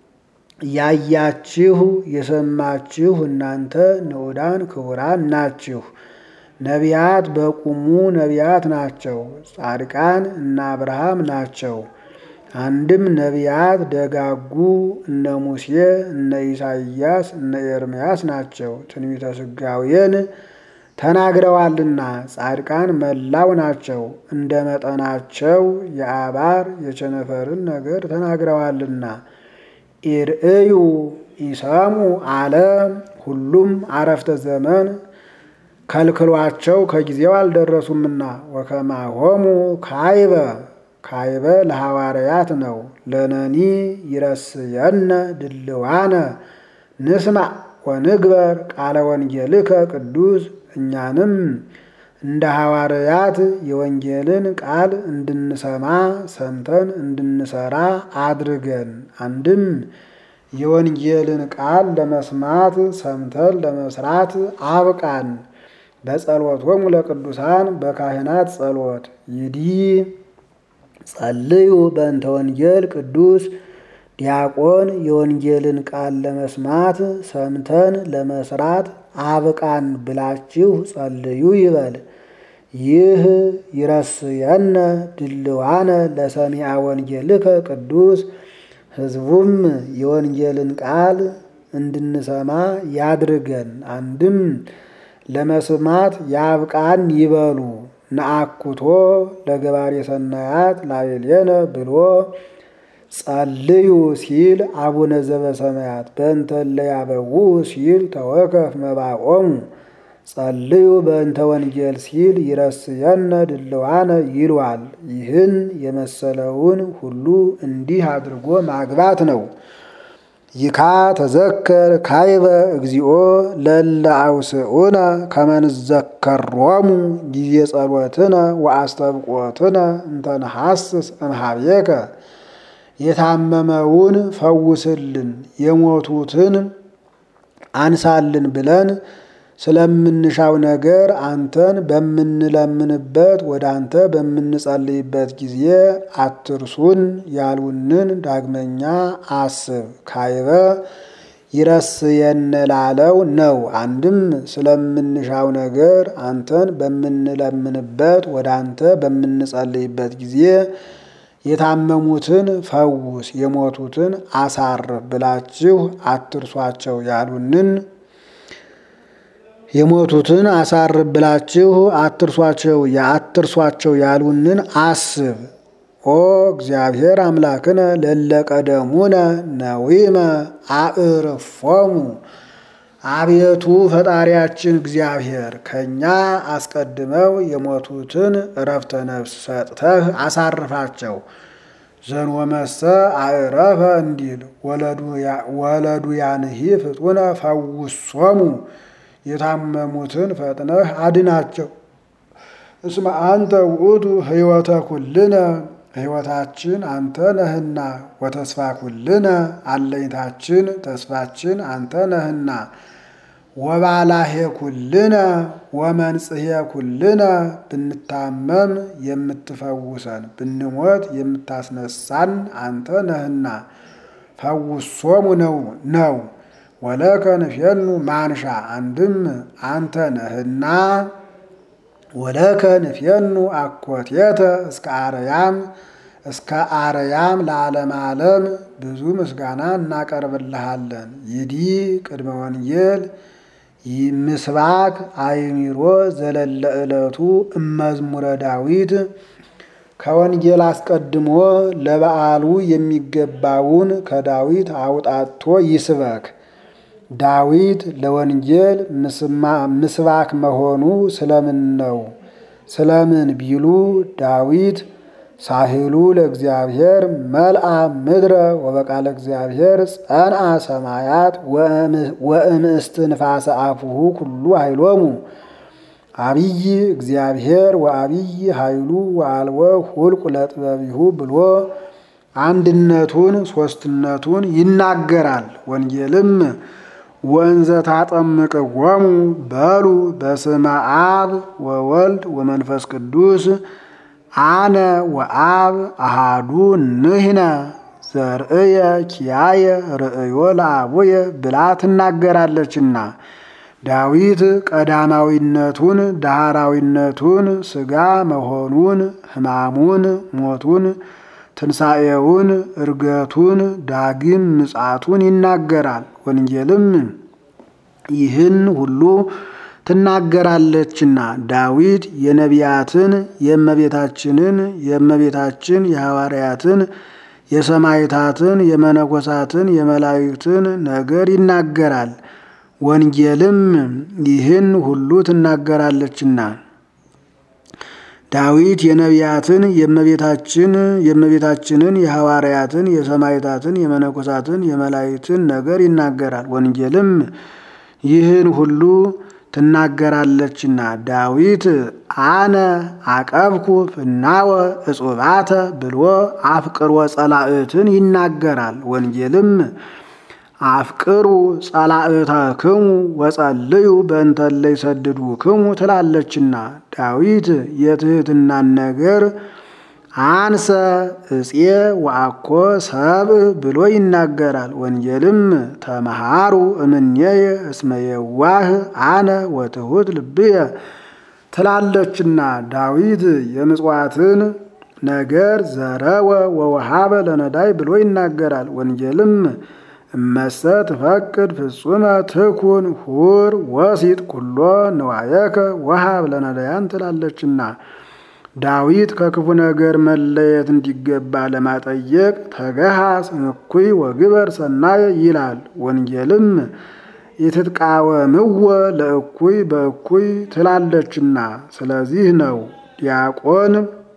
ያያችሁ የሰማችሁ እናንተ ንዑዳን ክቡራን ናችሁ። ነቢያት በቁሙ ነቢያት ናቸው። ጻድቃን እነ አብርሃም ናቸው። አንድም ነቢያት ደጋጉ እነ ሙሴ እነ ኢሳይያስ እነ ኤርምያስ ናቸው። ትንቢተ ስጋዌን ተናግረዋልና ጻድቃን መላው ናቸው። እንደ መጠናቸው የአባር የቸነፈርን ነገር ተናግረዋልና ኢርእዩ ኢሰሙ አለ ሁሉም አረፍተ ዘመን ከልክሏቸው ከጊዜው አልደረሱምና ወከማሆሙ ካይበ ካይበ ለሐዋርያት ነው። ለነኒ ይረስየነ ድልዋነ ንስማ ወንግበር ቃለ ወንጌልከ ቅዱስ እኛንም እንደ ሐዋርያት የወንጌልን ቃል እንድንሰማ ሰምተን እንድንሰራ አድርገን። አንድም የወንጌልን ቃል ለመስማት ሰምተን ለመስራት አብቃን። በጸሎቶሙ ለቅዱሳን በካህናት ጸሎት ይዲ ጸልዩ በእንተ ወንጌል ቅዱስ ዲያቆን የወንጌልን ቃል ለመስማት ሰምተን ለመስራት አብቃን ብላችሁ ጸልዩ ይበል። ይህ ይረስየነ ድልዋነ ለሰሚዐ ወንጌልከ ቅዱስ ሕዝቡም የወንጌልን ቃል እንድንሰማ ያድርገን። አንድም ለመስማት ያብቃን ይበሉ። ነአኩቶ ለገባሬ ሰናያት ላዕሌነ ብሎ ጸልዩ ሲል አቡነ ዘበሰማያት በእንተ እለ ያበውኡ ሲል ተወከፍ መባቆሙ ጸልዩ በእንተ ወንጌል ሲል ይረስየነ ድልዋነ ይሏል። ይህን የመሰለውን ሁሉ እንዲህ አድርጎ ማግባት ነው። ይካ ተዘከር ካይበ እግዚኦ ለለ አውስኡነ ከመንዘከሮሙ ጊዜ ጸሎትነ ወአስተብቆትነ እንተንሐስስ እምኀቤከ የታመመውን ፈውስልን የሞቱትን አንሳልን ብለን ስለምንሻው ነገር አንተን በምንለምንበት ወደ አንተ በምንጸልይበት ጊዜ አትርሱን ያሉንን ዳግመኛ አስብ። ካይበ ይረስየነ ላለው ነው። አንድም ስለምንሻው ነገር አንተን በምንለምንበት ወደ አንተ በምንጸልይበት ጊዜ የታመሙትን ፈውስ የሞቱትን አሳርፍ ብላችሁ አትርሷቸው ያሉንን የሞቱትን አሳርፍ ብላችሁ አትርሷቸው የአትርሷቸው ያሉንን አስብ። ኦ እግዚአብሔር አምላክነ ለለቀደሙነ ነዊመ አዕርፎሙ አቤቱ ፈጣሪያችን እግዚአብሔር ከእኛ አስቀድመው የሞቱትን እረፍተ ነፍስ ሰጥተህ አሳርፋቸው። ዘንወመሰ አዕረፈ እንዲል ወለዱ ያንሂ ፍጡነ ፈውሶሙ የታመሙትን ፈጥነህ አድናቸው። እስመ አንተ ውእቱ ሕይወተ ኩልነ ሕይወታችን አንተ ነህና፣ ወተስፋ ኩልነ አለኝታችን ተስፋችን አንተ ነህና፣ ወባላሄ ኩልነ ወመንጽሔ ኩልነ ብንታመም የምትፈውሰን ብንሞት የምታስነሳን አንተ ነህና ፈውሶሙ ነው ነው ወለከ ንፌኑ ማንሻ አንድም አንተ ነህና ወለከ ንፌኑ አኮቴተ እስከ አርያም እስከ አርያም ለዓለም ዓለም ብዙ ምስጋና እናቀርብልሃለን። ይዲ ቅድመ ወንጌል ምስባክ አይሚሮ ዘለለ ዕለቱ እመዝሙረ ዳዊት ከወንጌል አስቀድሞ ለበዓሉ የሚገባውን ከዳዊት አውጣቶ ይስበክ። ዳዊት ለወንጌል ምስባክ መሆኑ ስለምን ነው? ስለምን ቢሉ ዳዊት ሳህሉ ለእግዚአብሔር መልአ ምድረ ወበቃለ እግዚአብሔር ጸንአ ሰማያት ወእምእስትንፋሰ አፉሁ ኩሉ ኃይሎሙ አብይ እግዚአብሔር ወአብይ ኃይሉ ወአልወ ሁልቁ ለጥበቢሁ ብሎ አንድነቱን ሶስትነቱን ይናገራል። ወንጌልም ወንዘ ታጠምቅዎሙ በሉ በስመ አብ ወወልድ ወመንፈስ ቅዱስ አነ ወአብ አሃዱ ንሕነ ዘርእየ ኪያየ ርእዮ ለአቡየ ብላ ትናገራለችና ዳዊት ቀዳማዊነቱን ዳህራዊነቱን ሥጋ መሆኑን ሕማሙን ሞቱን ትንሣኤውን እርገቱን ዳግም ምጻቱን ይናገራል። ወንጌልም ይህን ሁሉ ትናገራለችና ዳዊት የነቢያትን የእመቤታችንን የእመቤታችን የሐዋርያትን የሰማዕታትን የመነኮሳትን የመላእክትን ነገር ይናገራል። ወንጌልም ይህን ሁሉ ትናገራለችና ዳዊት የነቢያትን የእመቤታችን የእመቤታችንን የሐዋርያትን የሰማዕታትን የመነኮሳትን የመላእክትን ነገር ይናገራል። ወንጌልም ይህን ሁሉ ትናገራለችና ዳዊት አነ አቀብኩ ፍናወ እጹባተ ብሎ አፍቅሮ ጸላእትን ይናገራል። ወንጌልም አፍቅሩ ጸላእታክሙ ወጸልዩ በእንተ እለ ይሰድዱክሙ ትላለችና ዳዊት የትህትናን ነገር አንሰ እፄ ወአኮ ሰብእ ብሎ ይናገራል። ወንጌልም ተመሃሩ እምኔየ እስመ የዋህ አነ ወትሑት ልብየ ትላለችና ዳዊት የምጽዋትን ነገር ዘረወ ወወሃበ ለነዳይ ብሎ ይናገራል። ወንጌልም እመሰ ትፈቅድ ፍጹመ ትኩን ሁር ወሲጥ ኩሎ ንዋየከ ወሃብ ለነዳያን ትላለችና ዳዊት ከክፉ ነገር መለየት እንዲገባ ለማጠየቅ ተገሃስ እኩይ ወግበር ሰናየ ይላል። ወንጌልም የትትቃወምዎ ለእኩይ በእኩይ ትላለችና ስለዚህ ነው ዲያቆን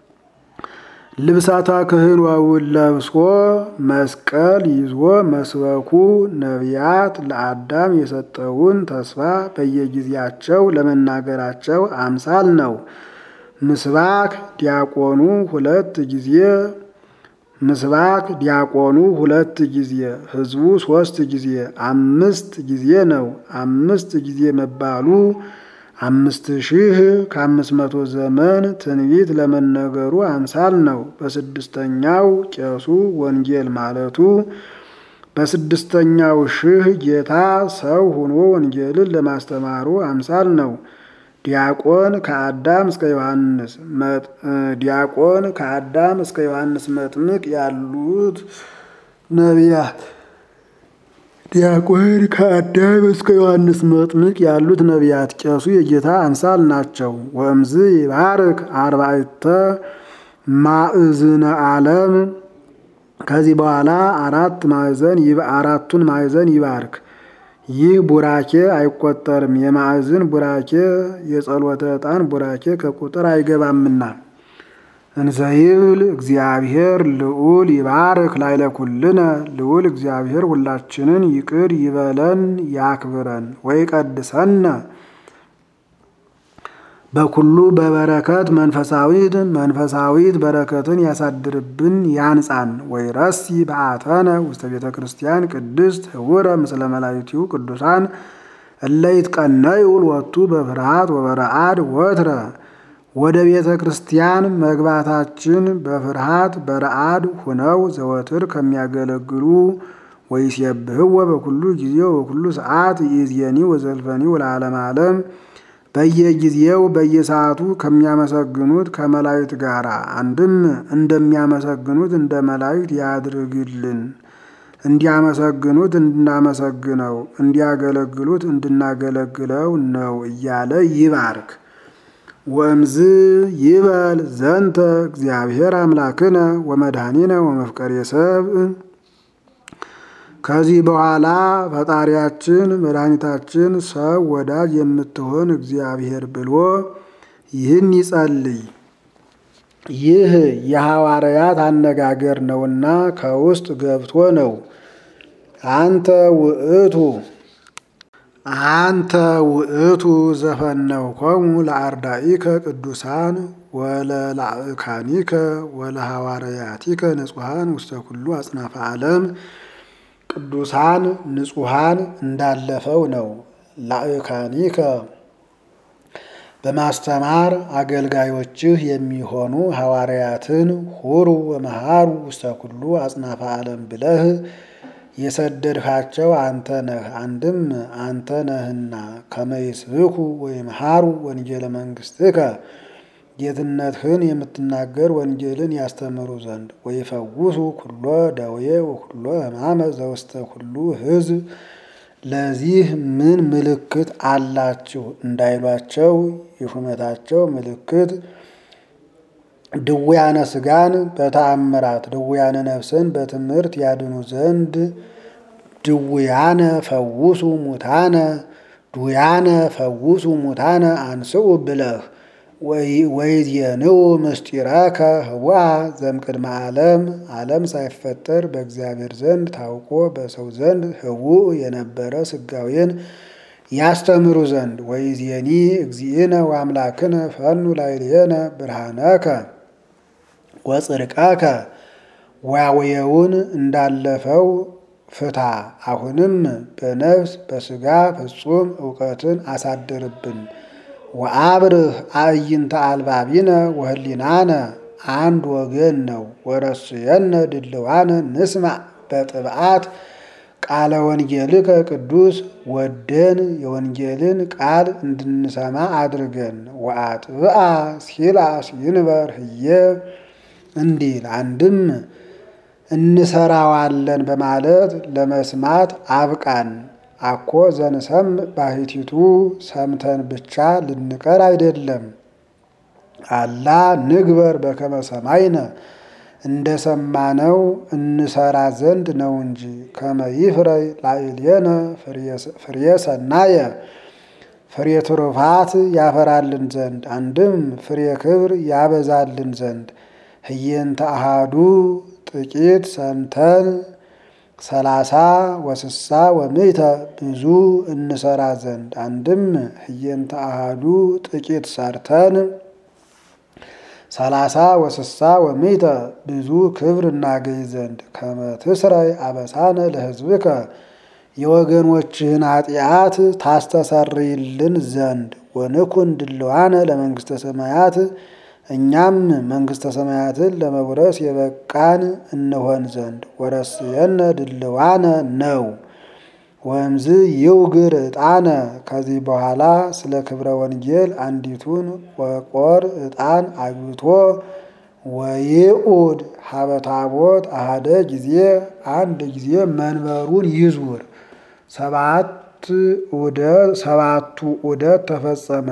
ልብሳታ ክህሎውን ለብሶ መስቀል ይዞ መስበኩ ነቢያት ለአዳም የሰጠውን ተስፋ በየጊዜያቸው ለመናገራቸው አምሳል ነው። ምስባክ ዲያቆኑ ሁለት ጊዜ ምስባክ ዲያቆኑ ሁለት ጊዜ ሕዝቡ ሶስት ጊዜ አምስት ጊዜ ነው። አምስት ጊዜ መባሉ አምስት ሺህ ከአምስት መቶ ዘመን ትንቢት ለመነገሩ አምሳል ነው። በስድስተኛው ቄሱ ወንጌል ማለቱ በስድስተኛው ሺህ ጌታ ሰው ሆኖ ወንጌልን ለማስተማሩ አምሳል ነው። ዲያቆን ከአዳም እስከ ዮሐንስ ዲያቆን ከአዳም እስከ ዮሐንስ መጥምቅ ያሉት ነቢያት ዲያቆን ከአዳም እስከ ዮሐንስ መጥምቅ ያሉት ነቢያት ቄሱ የጌታ አምሳል ናቸው። ወእምዝ ይባርክ አርባዕተ ማዕዝነ ዓለም ከዚህ በኋላ አራት ማዕዘን አራቱን ማዕዘን ይባርክ። ይህ ቡራኬ አይቆጠርም። የማዕዝን ቡራኬ የጸሎተ ዕጣን ቡራኬ ከቁጥር አይገባምና። እንዘይብል እግዚአብሔር ልዑል ይባርክ ላይለ ኩልነ ልዑል እግዚአብሔር ሁላችንን ይቅር ይበለን ያክብረን ወይ ቀድሰነ በኩሉ በበረከት መንፈሳዊት መንፈሳዊት በረከትን ያሳድርብን ያንጻን። ወይ ረሲ በአተነ ውስተ ቤተ ክርስቲያን ቅድስት ህውረ ምስለ መላእክቲሁ ቅዱሳን እለይት ቀነዩ ወቱ በፍርሃት ወበረአድ ወትረ ወደ ቤተ ክርስቲያን መግባታችን በፍርሃት በረአድ ሁነው ዘወትር ከሚያገለግሉ ወይሴብህወ በኩሉ ጊዜ በኩሉ ሰዓት ይእዜኒ ወዘልፈኒ ወለዓለመ ዓለም በየጊዜው በየሰዓቱ ከሚያመሰግኑት ከመላእክት ጋር አንድም እንደሚያመሰግኑት እንደ መላእክት ያድርግልን። እንዲያመሰግኑት እንድናመሰግነው፣ እንዲያገለግሉት እንድናገለግለው ነው እያለ ይባርክ። ወእምዝ ይበል ዘንተ እግዚአብሔር አምላክነ ወመድኃኒነ ወመፍቀሬ ሰብእ ከዚህ በኋላ ፈጣሪያችን መድኃኒታችን ሰው ወዳጅ የምትሆን እግዚአብሔር ብሎ ይህን ይጸልይ። ይህ የሐዋርያት አነጋገር ነውና ከውስጥ ገብቶ ነው። አንተ ውእቱ አንተ ውእቱ ዘፈነውኮሙ ለአርዳኢከ ቅዱሳን ወለላእካኒከ ወለሐዋርያቲከ ንጹሐን ውስተ ኩሉ አጽናፈ ዓለም ቅዱሳን ንጹሐን እንዳለፈው ነው። ላእካኒከ በማስተማር አገልጋዮችህ የሚሆኑ ሐዋርያትን ሁሩ ወመሃሩ ውስተ ኩሉ አጽናፈ ዓለም ብለህ የሰደድካቸው አንተ ነህ። አንድም አንተ ነህና ከመይስብኩ ወይምሃሩ ወንጌለ መንግሥትከ ጌትነትህን የምትናገር ወንጌልን ያስተምሩ ዘንድ ወይፈውሱ ኩሎ ደዌ ወኩሎ ሕማመ ዘውስተ ኩሉ ሕዝብ ለዚህ ምን ምልክት አላችሁ እንዳይሏቸው የሹመታቸው ምልክት ድውያነ ሥጋን በተአምራት ድውያነ ነፍስን በትምህርት ያድኑ ዘንድ ድውያነ ፈውሱ ሙታነ ዱያነ ፈውሱ ሙታነ አንስኡ ብለህ ወይዜንው ምስጢረከ ህዋ ዘምቅድመ ዓለም ዓለም ሳይፈጠር በእግዚአብሔር ዘንድ ታውቆ በሰው ዘንድ ህውእ የነበረ ስጋዌን ያስተምሩ ዘንድ ወይዜኒ እግዚእነ ወአምላክነ ፈኑ ላዕሌነ ብርሃነከ ወጽድቀከ ዋዌውን እንዳለፈው ፍታ። አሁንም በነፍስ በስጋ ፍጹም እውቀትን አሳድርብን። ወአብርህ አዕይንተ አልባቢነ ወህሊናነ አንድ ወገን ነው። ወረስየነ ድልዋነ ንስማዕ በጥብዓት ቃለ ወንጌልከ ቅዱስ ወደን የወንጌልን ቃል እንድንሰማ አድርገን። ወአጥብአ ሲላስ ይንበር ህየ እንዲል አንድም እንሰራዋለን በማለት ለመስማት አብቃን። አኮ ዘንሰም ባሕቲቱ ሰምተን ብቻ ልንቀር አይደለም። አላ ንግበር በከመ ሰማይነ እንደ ሰማነው እንሰራ ዘንድ ነው እንጂ። ከመ ይፍረይ ላዕሌነ ፍሬ ሰናየ ፍሬ ትሩፋት ያፈራልን ዘንድ አንድም ፍሬ ክብር ያበዛልን ዘንድ ህየንተ አሃዱ ጥቂት ሰምተን ሰላሳ ወስሳ ወምዕተ ብዙ እንሰራ ዘንድ አንድም ህየንተ አሃዱ ጥቂት ሰርተን ሰላሳ ወስሳ ወምዕተ ብዙ ክብር እናገኝ ዘንድ ከመ ትስረይ አበሳነ ለሕዝብከ የወገኖችህን ኃጢአት ታስተሰርይልን ዘንድ ወንኩን ድልዋነ ለመንግሥተ ሰማያት እኛም መንግሥተ ሰማያትን ለመውረስ የበቃን እንሆን ዘንድ ወረስየነ ድልዋነ ነው። ወእምዝ ይውግር ዕጣነ ከዚህ በኋላ ስለ ክብረ ወንጌል አንዲቱን ቆቆር ዕጣን አግብቶ ወይኡድ ሀበ ታቦት አሃደ ጊዜ አንድ ጊዜ መንበሩን ይዙር። ሰባት ዑደት ሰባቱ ዑደት ተፈጸመ።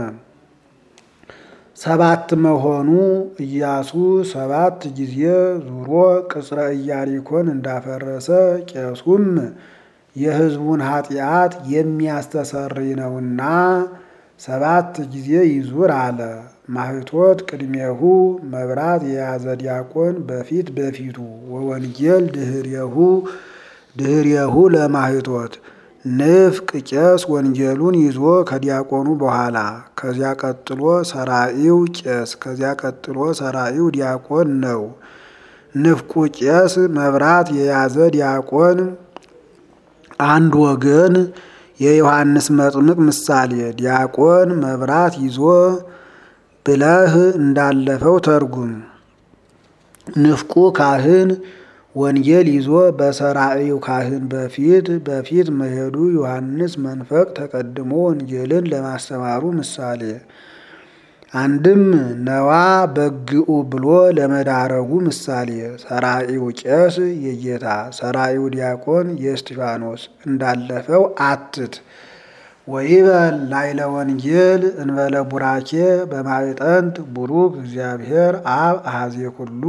ሰባት መሆኑ ኢያሱ ሰባት ጊዜ ዙሮ ቅጽረ ኢያሪኮን እንዳፈረሰ ቄሱም የሕዝቡን ኃጢአት የሚያስተሰርይ ነውና ሰባት ጊዜ ይዙር አለ። ማህቶት ቅድሜሁ መብራት የያዘ ዲያቆን በፊት በፊቱ ወወንጌል ድህሬሁ ድህሬሁ ለማህቶት ንፍቅ ቄስ ወንጌሉን ይዞ ከዲያቆኑ በኋላ ከዚያ ቀጥሎ ሰራኢው ቄስ ከዚያ ቀጥሎ ሰራኢው ዲያቆን ነው። ንፍቁ ቄስ መብራት የያዘ ዲያቆን አንድ ወገን የዮሐንስ መጥምቅ ምሳሌ ዲያቆን መብራት ይዞ ብለህ እንዳለፈው ተርጉም። ንፍቁ ካህን ወንጌል ይዞ በሰራኢው ካህን በፊት በፊት መሄዱ ዮሐንስ መንፈቅ ተቀድሞ ወንጌልን ለማስተማሩ ምሳሌ አንድም ነዋ በግኡ ብሎ ለመዳረጉ ምሳሌ ሰራኢው ቄስ የጌታ ሰራኢው ዲያቆን የእስጢፋኖስ እንዳለፈው አትት ወይበል ላይለ ወንጌል እንበለ ቡራኬ በማዕጠንት ቡሩክ እግዚአብሔር አብ አሐዜ ኩሉ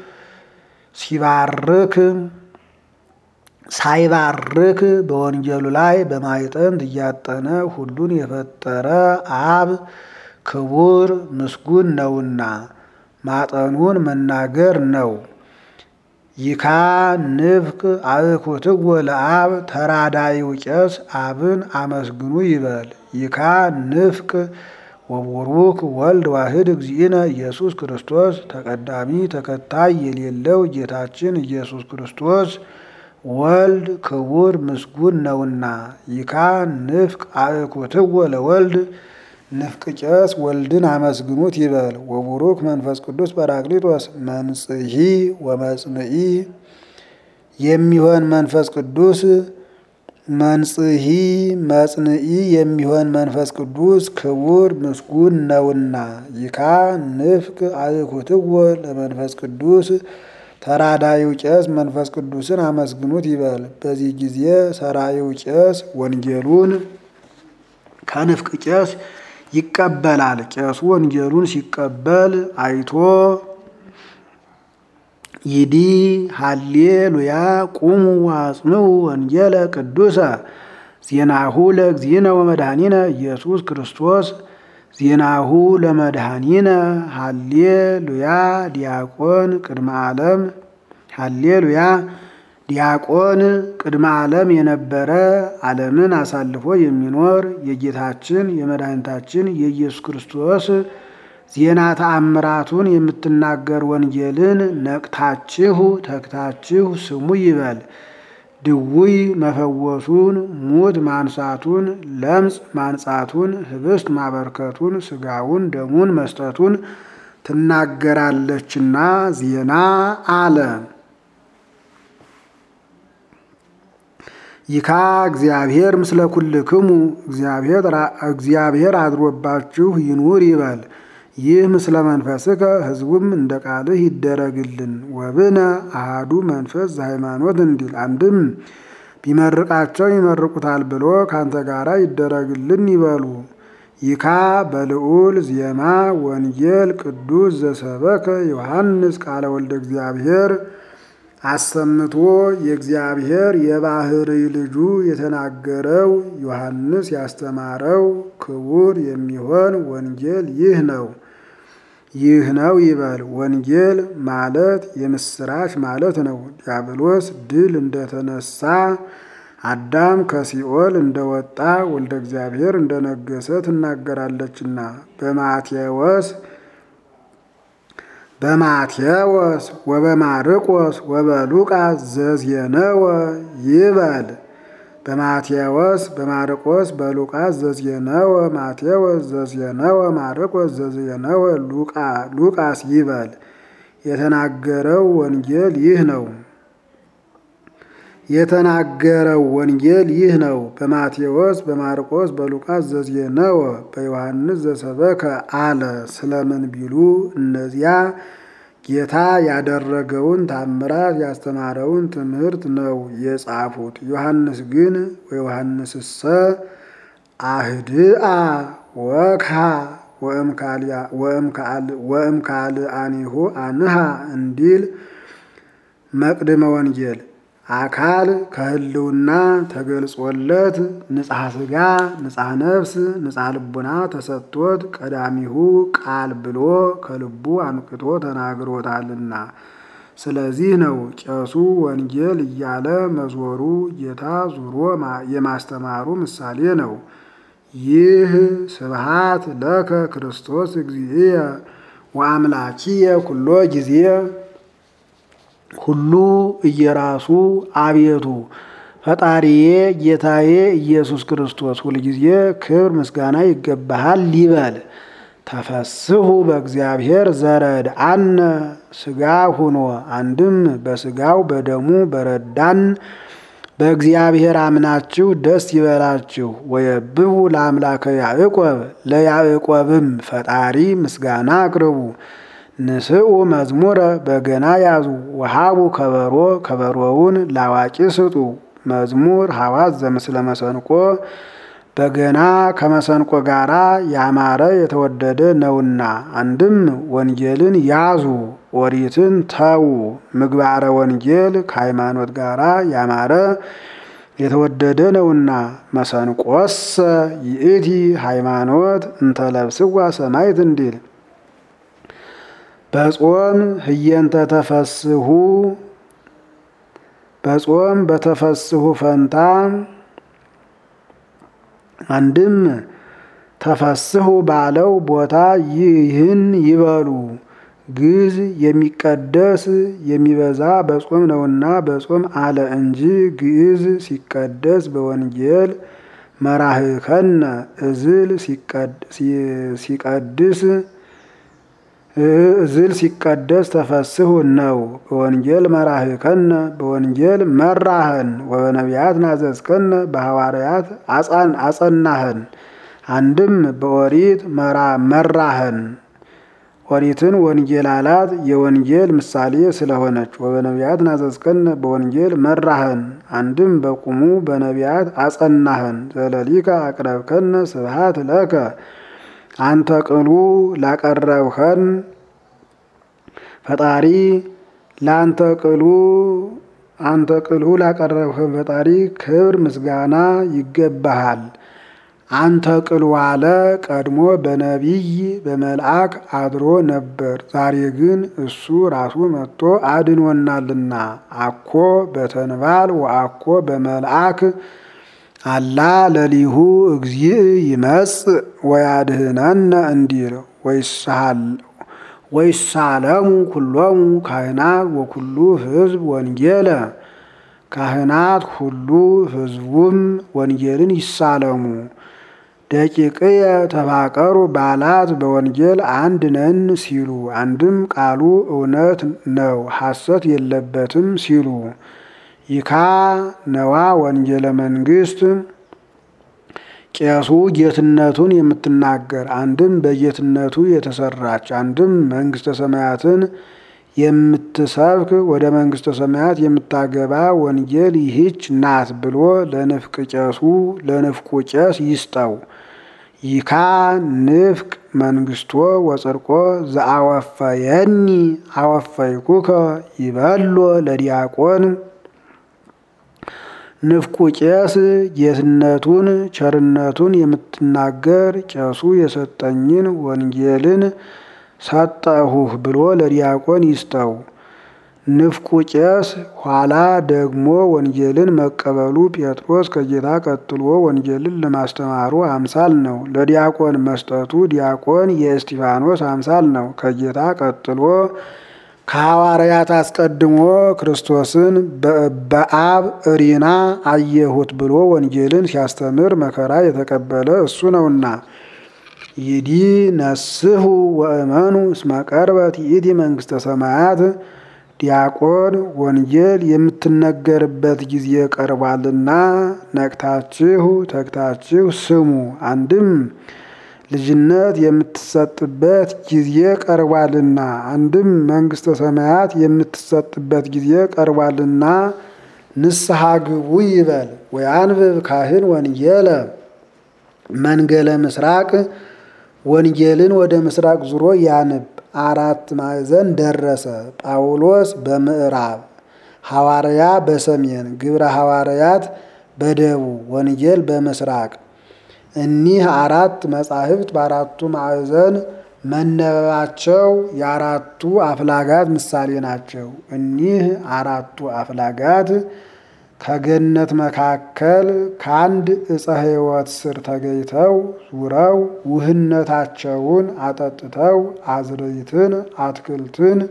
ሲባርክ ሳይባርክ በወንጌሉ ላይ በማዕጠንት እያጠነ ሁሉን የፈጠረ አብ ክቡር ምስጉን ነውና ማጠኑን መናገር ነው። ይካ ንፍቅ አእኩትዎ ለአብ ተራዳይው ቄስ አብን አመስግኑ ይበል። ይካ ንፍቅ ወቡሩክ ወልድ ዋህድ እግዚእነ ኢየሱስ ክርስቶስ ተቀዳሚ ተከታይ የሌለው ጌታችን ኢየሱስ ክርስቶስ ወልድ ክቡር ምስጉን ነውና። ይካ ንፍቅ አእኩትዎ ለወልድ ንፍቅ ቄስ ወልድን አመስግኑት ይበል። ወቡሩክ መንፈስ ቅዱስ ጰራቅሊጦስ መንጽሒ ወመጽንዒ የሚሆን መንፈስ ቅዱስ መንጽሒ መጽንዒ የሚሆን መንፈስ ቅዱስ ክቡር ምስጉን ነውና። ይካ ንፍቅ አእኩትዎ ለመንፈስ ቅዱስ ተራዳይው ቄስ መንፈስ ቅዱስን አመስግኑት ይበል። በዚህ ጊዜ ሰራይው ቄስ ወንጌሉን ከንፍቅ ቄስ ይቀበላል። ቄሱ ወንጌሉን ሲቀበል አይቶ ይዲ ሃሌሉያ ቁሙ ዋጽንዑ ወንጌለ ቅዱሰ ዜናሁ ለእግዚእነ ወመድኃኒነ ኢየሱስ ክርስቶስ ዜናሁ ለመድኃኒነ ሃሌሉያ ዲያቆን ቅድመ ዓለም ሃሌሉያ ዲያቆን ቅድመ ዓለም የነበረ ዓለምን አሳልፎ የሚኖር የጌታችን የመድኃኒታችን የኢየሱስ ክርስቶስ ዜና ተአምራቱን የምትናገር ወንጌልን ነቅታችሁ ተግታችሁ ስሙ ይበል። ድውይ መፈወሱን፣ ሙት ማንሳቱን፣ ለምጽ ማንጻቱን፣ ህብስት ማበርከቱን፣ ስጋውን ደሙን መስጠቱን ትናገራለችና ዜና አለ። ይካ እግዚአብሔር ምስለ ኩልክሙ እግዚአብሔር አድሮባችሁ ይኑር ይበል። ይህ ምስለ መንፈስከ ሕዝቡም እንደ ቃልህ ይደረግልን። ወብነ አሃዱ መንፈስ ዘሃይማኖት እንዲል አንድም ቢመርቃቸው ይመርቁታል ብሎ ካንተ ጋራ ይደረግልን ይበሉ። ይካ በልዑል ዜማ ወንጌል ቅዱስ ዘሰበከ ዮሐንስ ቃለ ወልደ እግዚአብሔር አሰምቶ የእግዚአብሔር የባሕርይ ልጁ የተናገረው ዮሐንስ ያስተማረው ክቡር የሚሆን ወንጌል ይህ ነው። ይህ ነው ይበል። ወንጌል ማለት የምስራች ማለት ነው። ዲያብሎስ ድል እንደተነሳ አዳም ከሲኦል እንደወጣ ወልደ እግዚአብሔር እንደነገሰ ትናገራለችና በማቴዎስ በማቴዎስ ወበማርቆስ ወበሉቃስ ዘዜነወ ይበል። በማቴዎስ በማርቆስ በሉቃስ ዘዜነወ ማቴዎስ ዘዜነወ ማርቆስ ዘዜነወ ሉቃስ ይበል። የተናገረው ወንጌል ይህ ነው። የተናገረው ወንጌል ይህ ነው። በማቴዎስ በማርቆስ በሉቃስ ዘዜነወ በዮሐንስ ዘሰበከ አለ። ስለምን ቢሉ እነዚያ ጌታ ያደረገውን ታምራት ያስተማረውን ትምህርት ነው የጻፉት። ዮሐንስ ግን ወዮሐንስሰ አህድአ ወክሃ ወእምካልአኒሁ አንሃ እንዲል መቅድመ ወንጌል አካል ከህልውና ተገልጾለት ንጽሐ ሥጋ ንጽሐ ነፍስ ንጽሐ ልቡና ተሰጥቶት ቀዳሚሁ ቃል ብሎ ከልቡ አንቅቶ ተናግሮታልና። ስለዚህ ነው ቄሱ ወንጌል እያለ መዞሩ ጌታ ዙሮ የማስተማሩ ምሳሌ ነው። ይህ ስብሃት ለከ ክርስቶስ እግዚእየ ወአምላኪየ ኩሎ ጊዜ ሁሉ እየራሱ አቤቱ ፈጣሪዬ ጌታዬ ኢየሱስ ክርስቶስ ሁልጊዜ ክብር ምስጋና ይገባሃል ይበል። ተፈስሑ በእግዚአብሔር ዘረድ አነ ሥጋ ሁኖ አንድም በሥጋው በደሙ በረዳን በእግዚአብሔር አምናችሁ ደስ ይበላችሁ። ወየብቡ ለአምላከ ያዕቆብ ለያዕቆብም ፈጣሪ ምስጋና አቅርቡ። ንስኡ መዝሙረ በገና ያዙ ወሃቡ ከበሮ ከበሮውን ላዋቂ ስጡ። መዝሙር ሐዋዝ ዘምስለ መሰንቆ በገና ከመሰንቆ ጋራ ያማረ የተወደደ ነውና። አንድም ወንጌልን ያዙ ኦሪትን ተዉ። ምግባረ ወንጌል ከሃይማኖት ጋራ ያማረ የተወደደ ነውና። መሰንቆሰ ይእቲ ሃይማኖት እንተለብስዋ ሰማይት እንዲል በጾም ህየንተ ተፈስሁ በጾም በተፈስሁ ፈንታ አንድም ተፈስሁ ባለው ቦታ ይህን ይበሉ። ግዝ የሚቀደስ የሚበዛ በጾም ነውና በጾም አለ እንጂ ግዕዝ ሲቀደስ በወንጌል መራህከነ እዝል ሲቀድስ እዝል ሲቀደስ ተፈስሁ ነው። በወንጌል መራህከነ በወንጌል መራህን ወበነቢያት ናዘዝከነ በሐዋርያት አጸናህን። አንድም በኦሪት መራህን ኦሪትን ወንጌል አላት የወንጌል ምሳሌ ስለሆነች። ወበነቢያት ናዘዝከነ በወንጌል መራህን። አንድም በቁሙ በነቢያት አጸናህን። ዘለሊከ አቅረብከነ ስብሃት ለከ አንተ ቅሉ ላቀረብኸን ፈጣሪ ለአንተ ቅሉ አንተ ቅሉ ላቀረብኸን ፈጣሪ ክብር ምስጋና ይገባሃል። አንተ ቅሉ አለ ቀድሞ በነቢይ በመልአክ አድሮ ነበር። ዛሬ ግን እሱ ራሱ መጥቶ አድኖናልና። አኮ በተንባል ወአኮ በመልአክ አላ ለሊሁ እግዚእ ይመጽእ ወያድህነነ እንዲል ወይሳለሙ ኩሎሙ ካህናት ወኩሉ ሕዝብ ወንጌለ ካህናት ሁሉ ሕዝቡም ወንጌልን ይሳለሙ። ደቂቅየ ተፋቀሩ ባላት በወንጌል አንድ ነን ሲሉ፣ አንድም ቃሉ እውነት ነው ሐሰት የለበትም ሲሉ ይካ ነዋ ወንጌለ መንግስት ቄሱ ጌትነቱን የምትናገር አንድም በጌትነቱ የተሰራች አንድም መንግስተ ሰማያትን የምትሰብክ ወደ መንግስተ ሰማያት የምታገባ ወንጌል ይህች ናት ብሎ ለንፍቅ ቄሱ ለንፍቁ ቄስ ይስጠው። ይካ ንፍቅ መንግስቶ ወጽድቆ ዘአወፈየኒ አወፈይኩከ ይበሎ ለዲያቆን ንፍቁ ቄስ ጌትነቱን ቸርነቱን የምትናገር ቄሱ የሰጠኝን ወንጌልን ሰጠሁህ ብሎ ለዲያቆን ይስጠው። ንፍቁ ቄስ ኋላ ደግሞ ወንጌልን መቀበሉ ጴጥሮስ ከጌታ ቀጥሎ ወንጌልን ለማስተማሩ አምሳል ነው። ለዲያቆን መስጠቱ ዲያቆን የእስጢፋኖስ አምሳል ነው። ከጌታ ቀጥሎ ከሐዋርያት አስቀድሞ ክርስቶስን በአብ እሪና አየሁት ብሎ ወንጌልን ሲያስተምር መከራ የተቀበለ እሱ ነውና። ይዲ ነስሑ ወእመኑ እስመ ቀርበት ይእቲ መንግስተ ሰማያት ዲያቆን ወንጌል የምትነገርበት ጊዜ ቀርቧልና ነቅታችሁ ተግታችሁ ስሙ። አንድም ልጅነት የምትሰጥበት ጊዜ ቀርቧልና፣ አንድም መንግስተ ሰማያት የምትሰጥበት ጊዜ ቀርቧልና ንስሐ ግቡ ይበል። ወያንብብ ካህን ወንጌለ መንገለ ምስራቅ ወንጌልን ወደ ምስራቅ ዙሮ ያንብ። አራት ማዕዘን ደረሰ። ጳውሎስ በምዕራብ ሐዋርያ በሰሜን ግብረ ሐዋርያት በደቡብ ወንጌል በምስራቅ እኒህ አራት መጻሕፍት በአራቱ ማዕዘን መነበባቸው የአራቱ አፍላጋት ምሳሌ ናቸው። እኒህ አራቱ አፍላጋት ከገነት መካከል ከአንድ ዕፀ ሕይወት ስር ተገኝተው ዙረው ውህነታቸውን አጠጥተው አዝርዕትን አትክልትን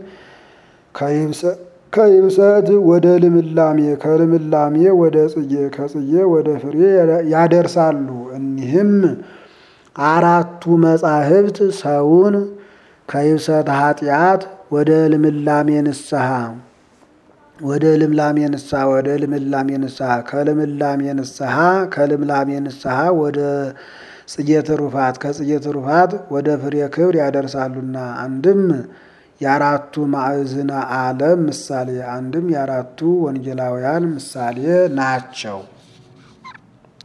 ከይብሰት ወደ ልምላሜ ከልምላሜ ወደ ጽጌ ከጽጌ ወደ ፍሬ ያደርሳሉ። እኒህም አራቱ መጻሕፍት ሰውን ከይብሰት ኃጢአት ወደ ልምላሜ ንስሐ ወደ ልምላሜ ንስሐ ወደ ልምላሜ ንስሐ ከልምላሜ ንስሐ ከልምላሜ ንስሐ ወደ ጽጌ ትሩፋት ከጽጌ ትሩፋት ወደ ፍሬ ክብር ያደርሳሉና አንድም የአራቱ ማዕዝነ ዓለም ምሳሌ አንድም የአራቱ ወንጌላውያን ምሳሌ ናቸው።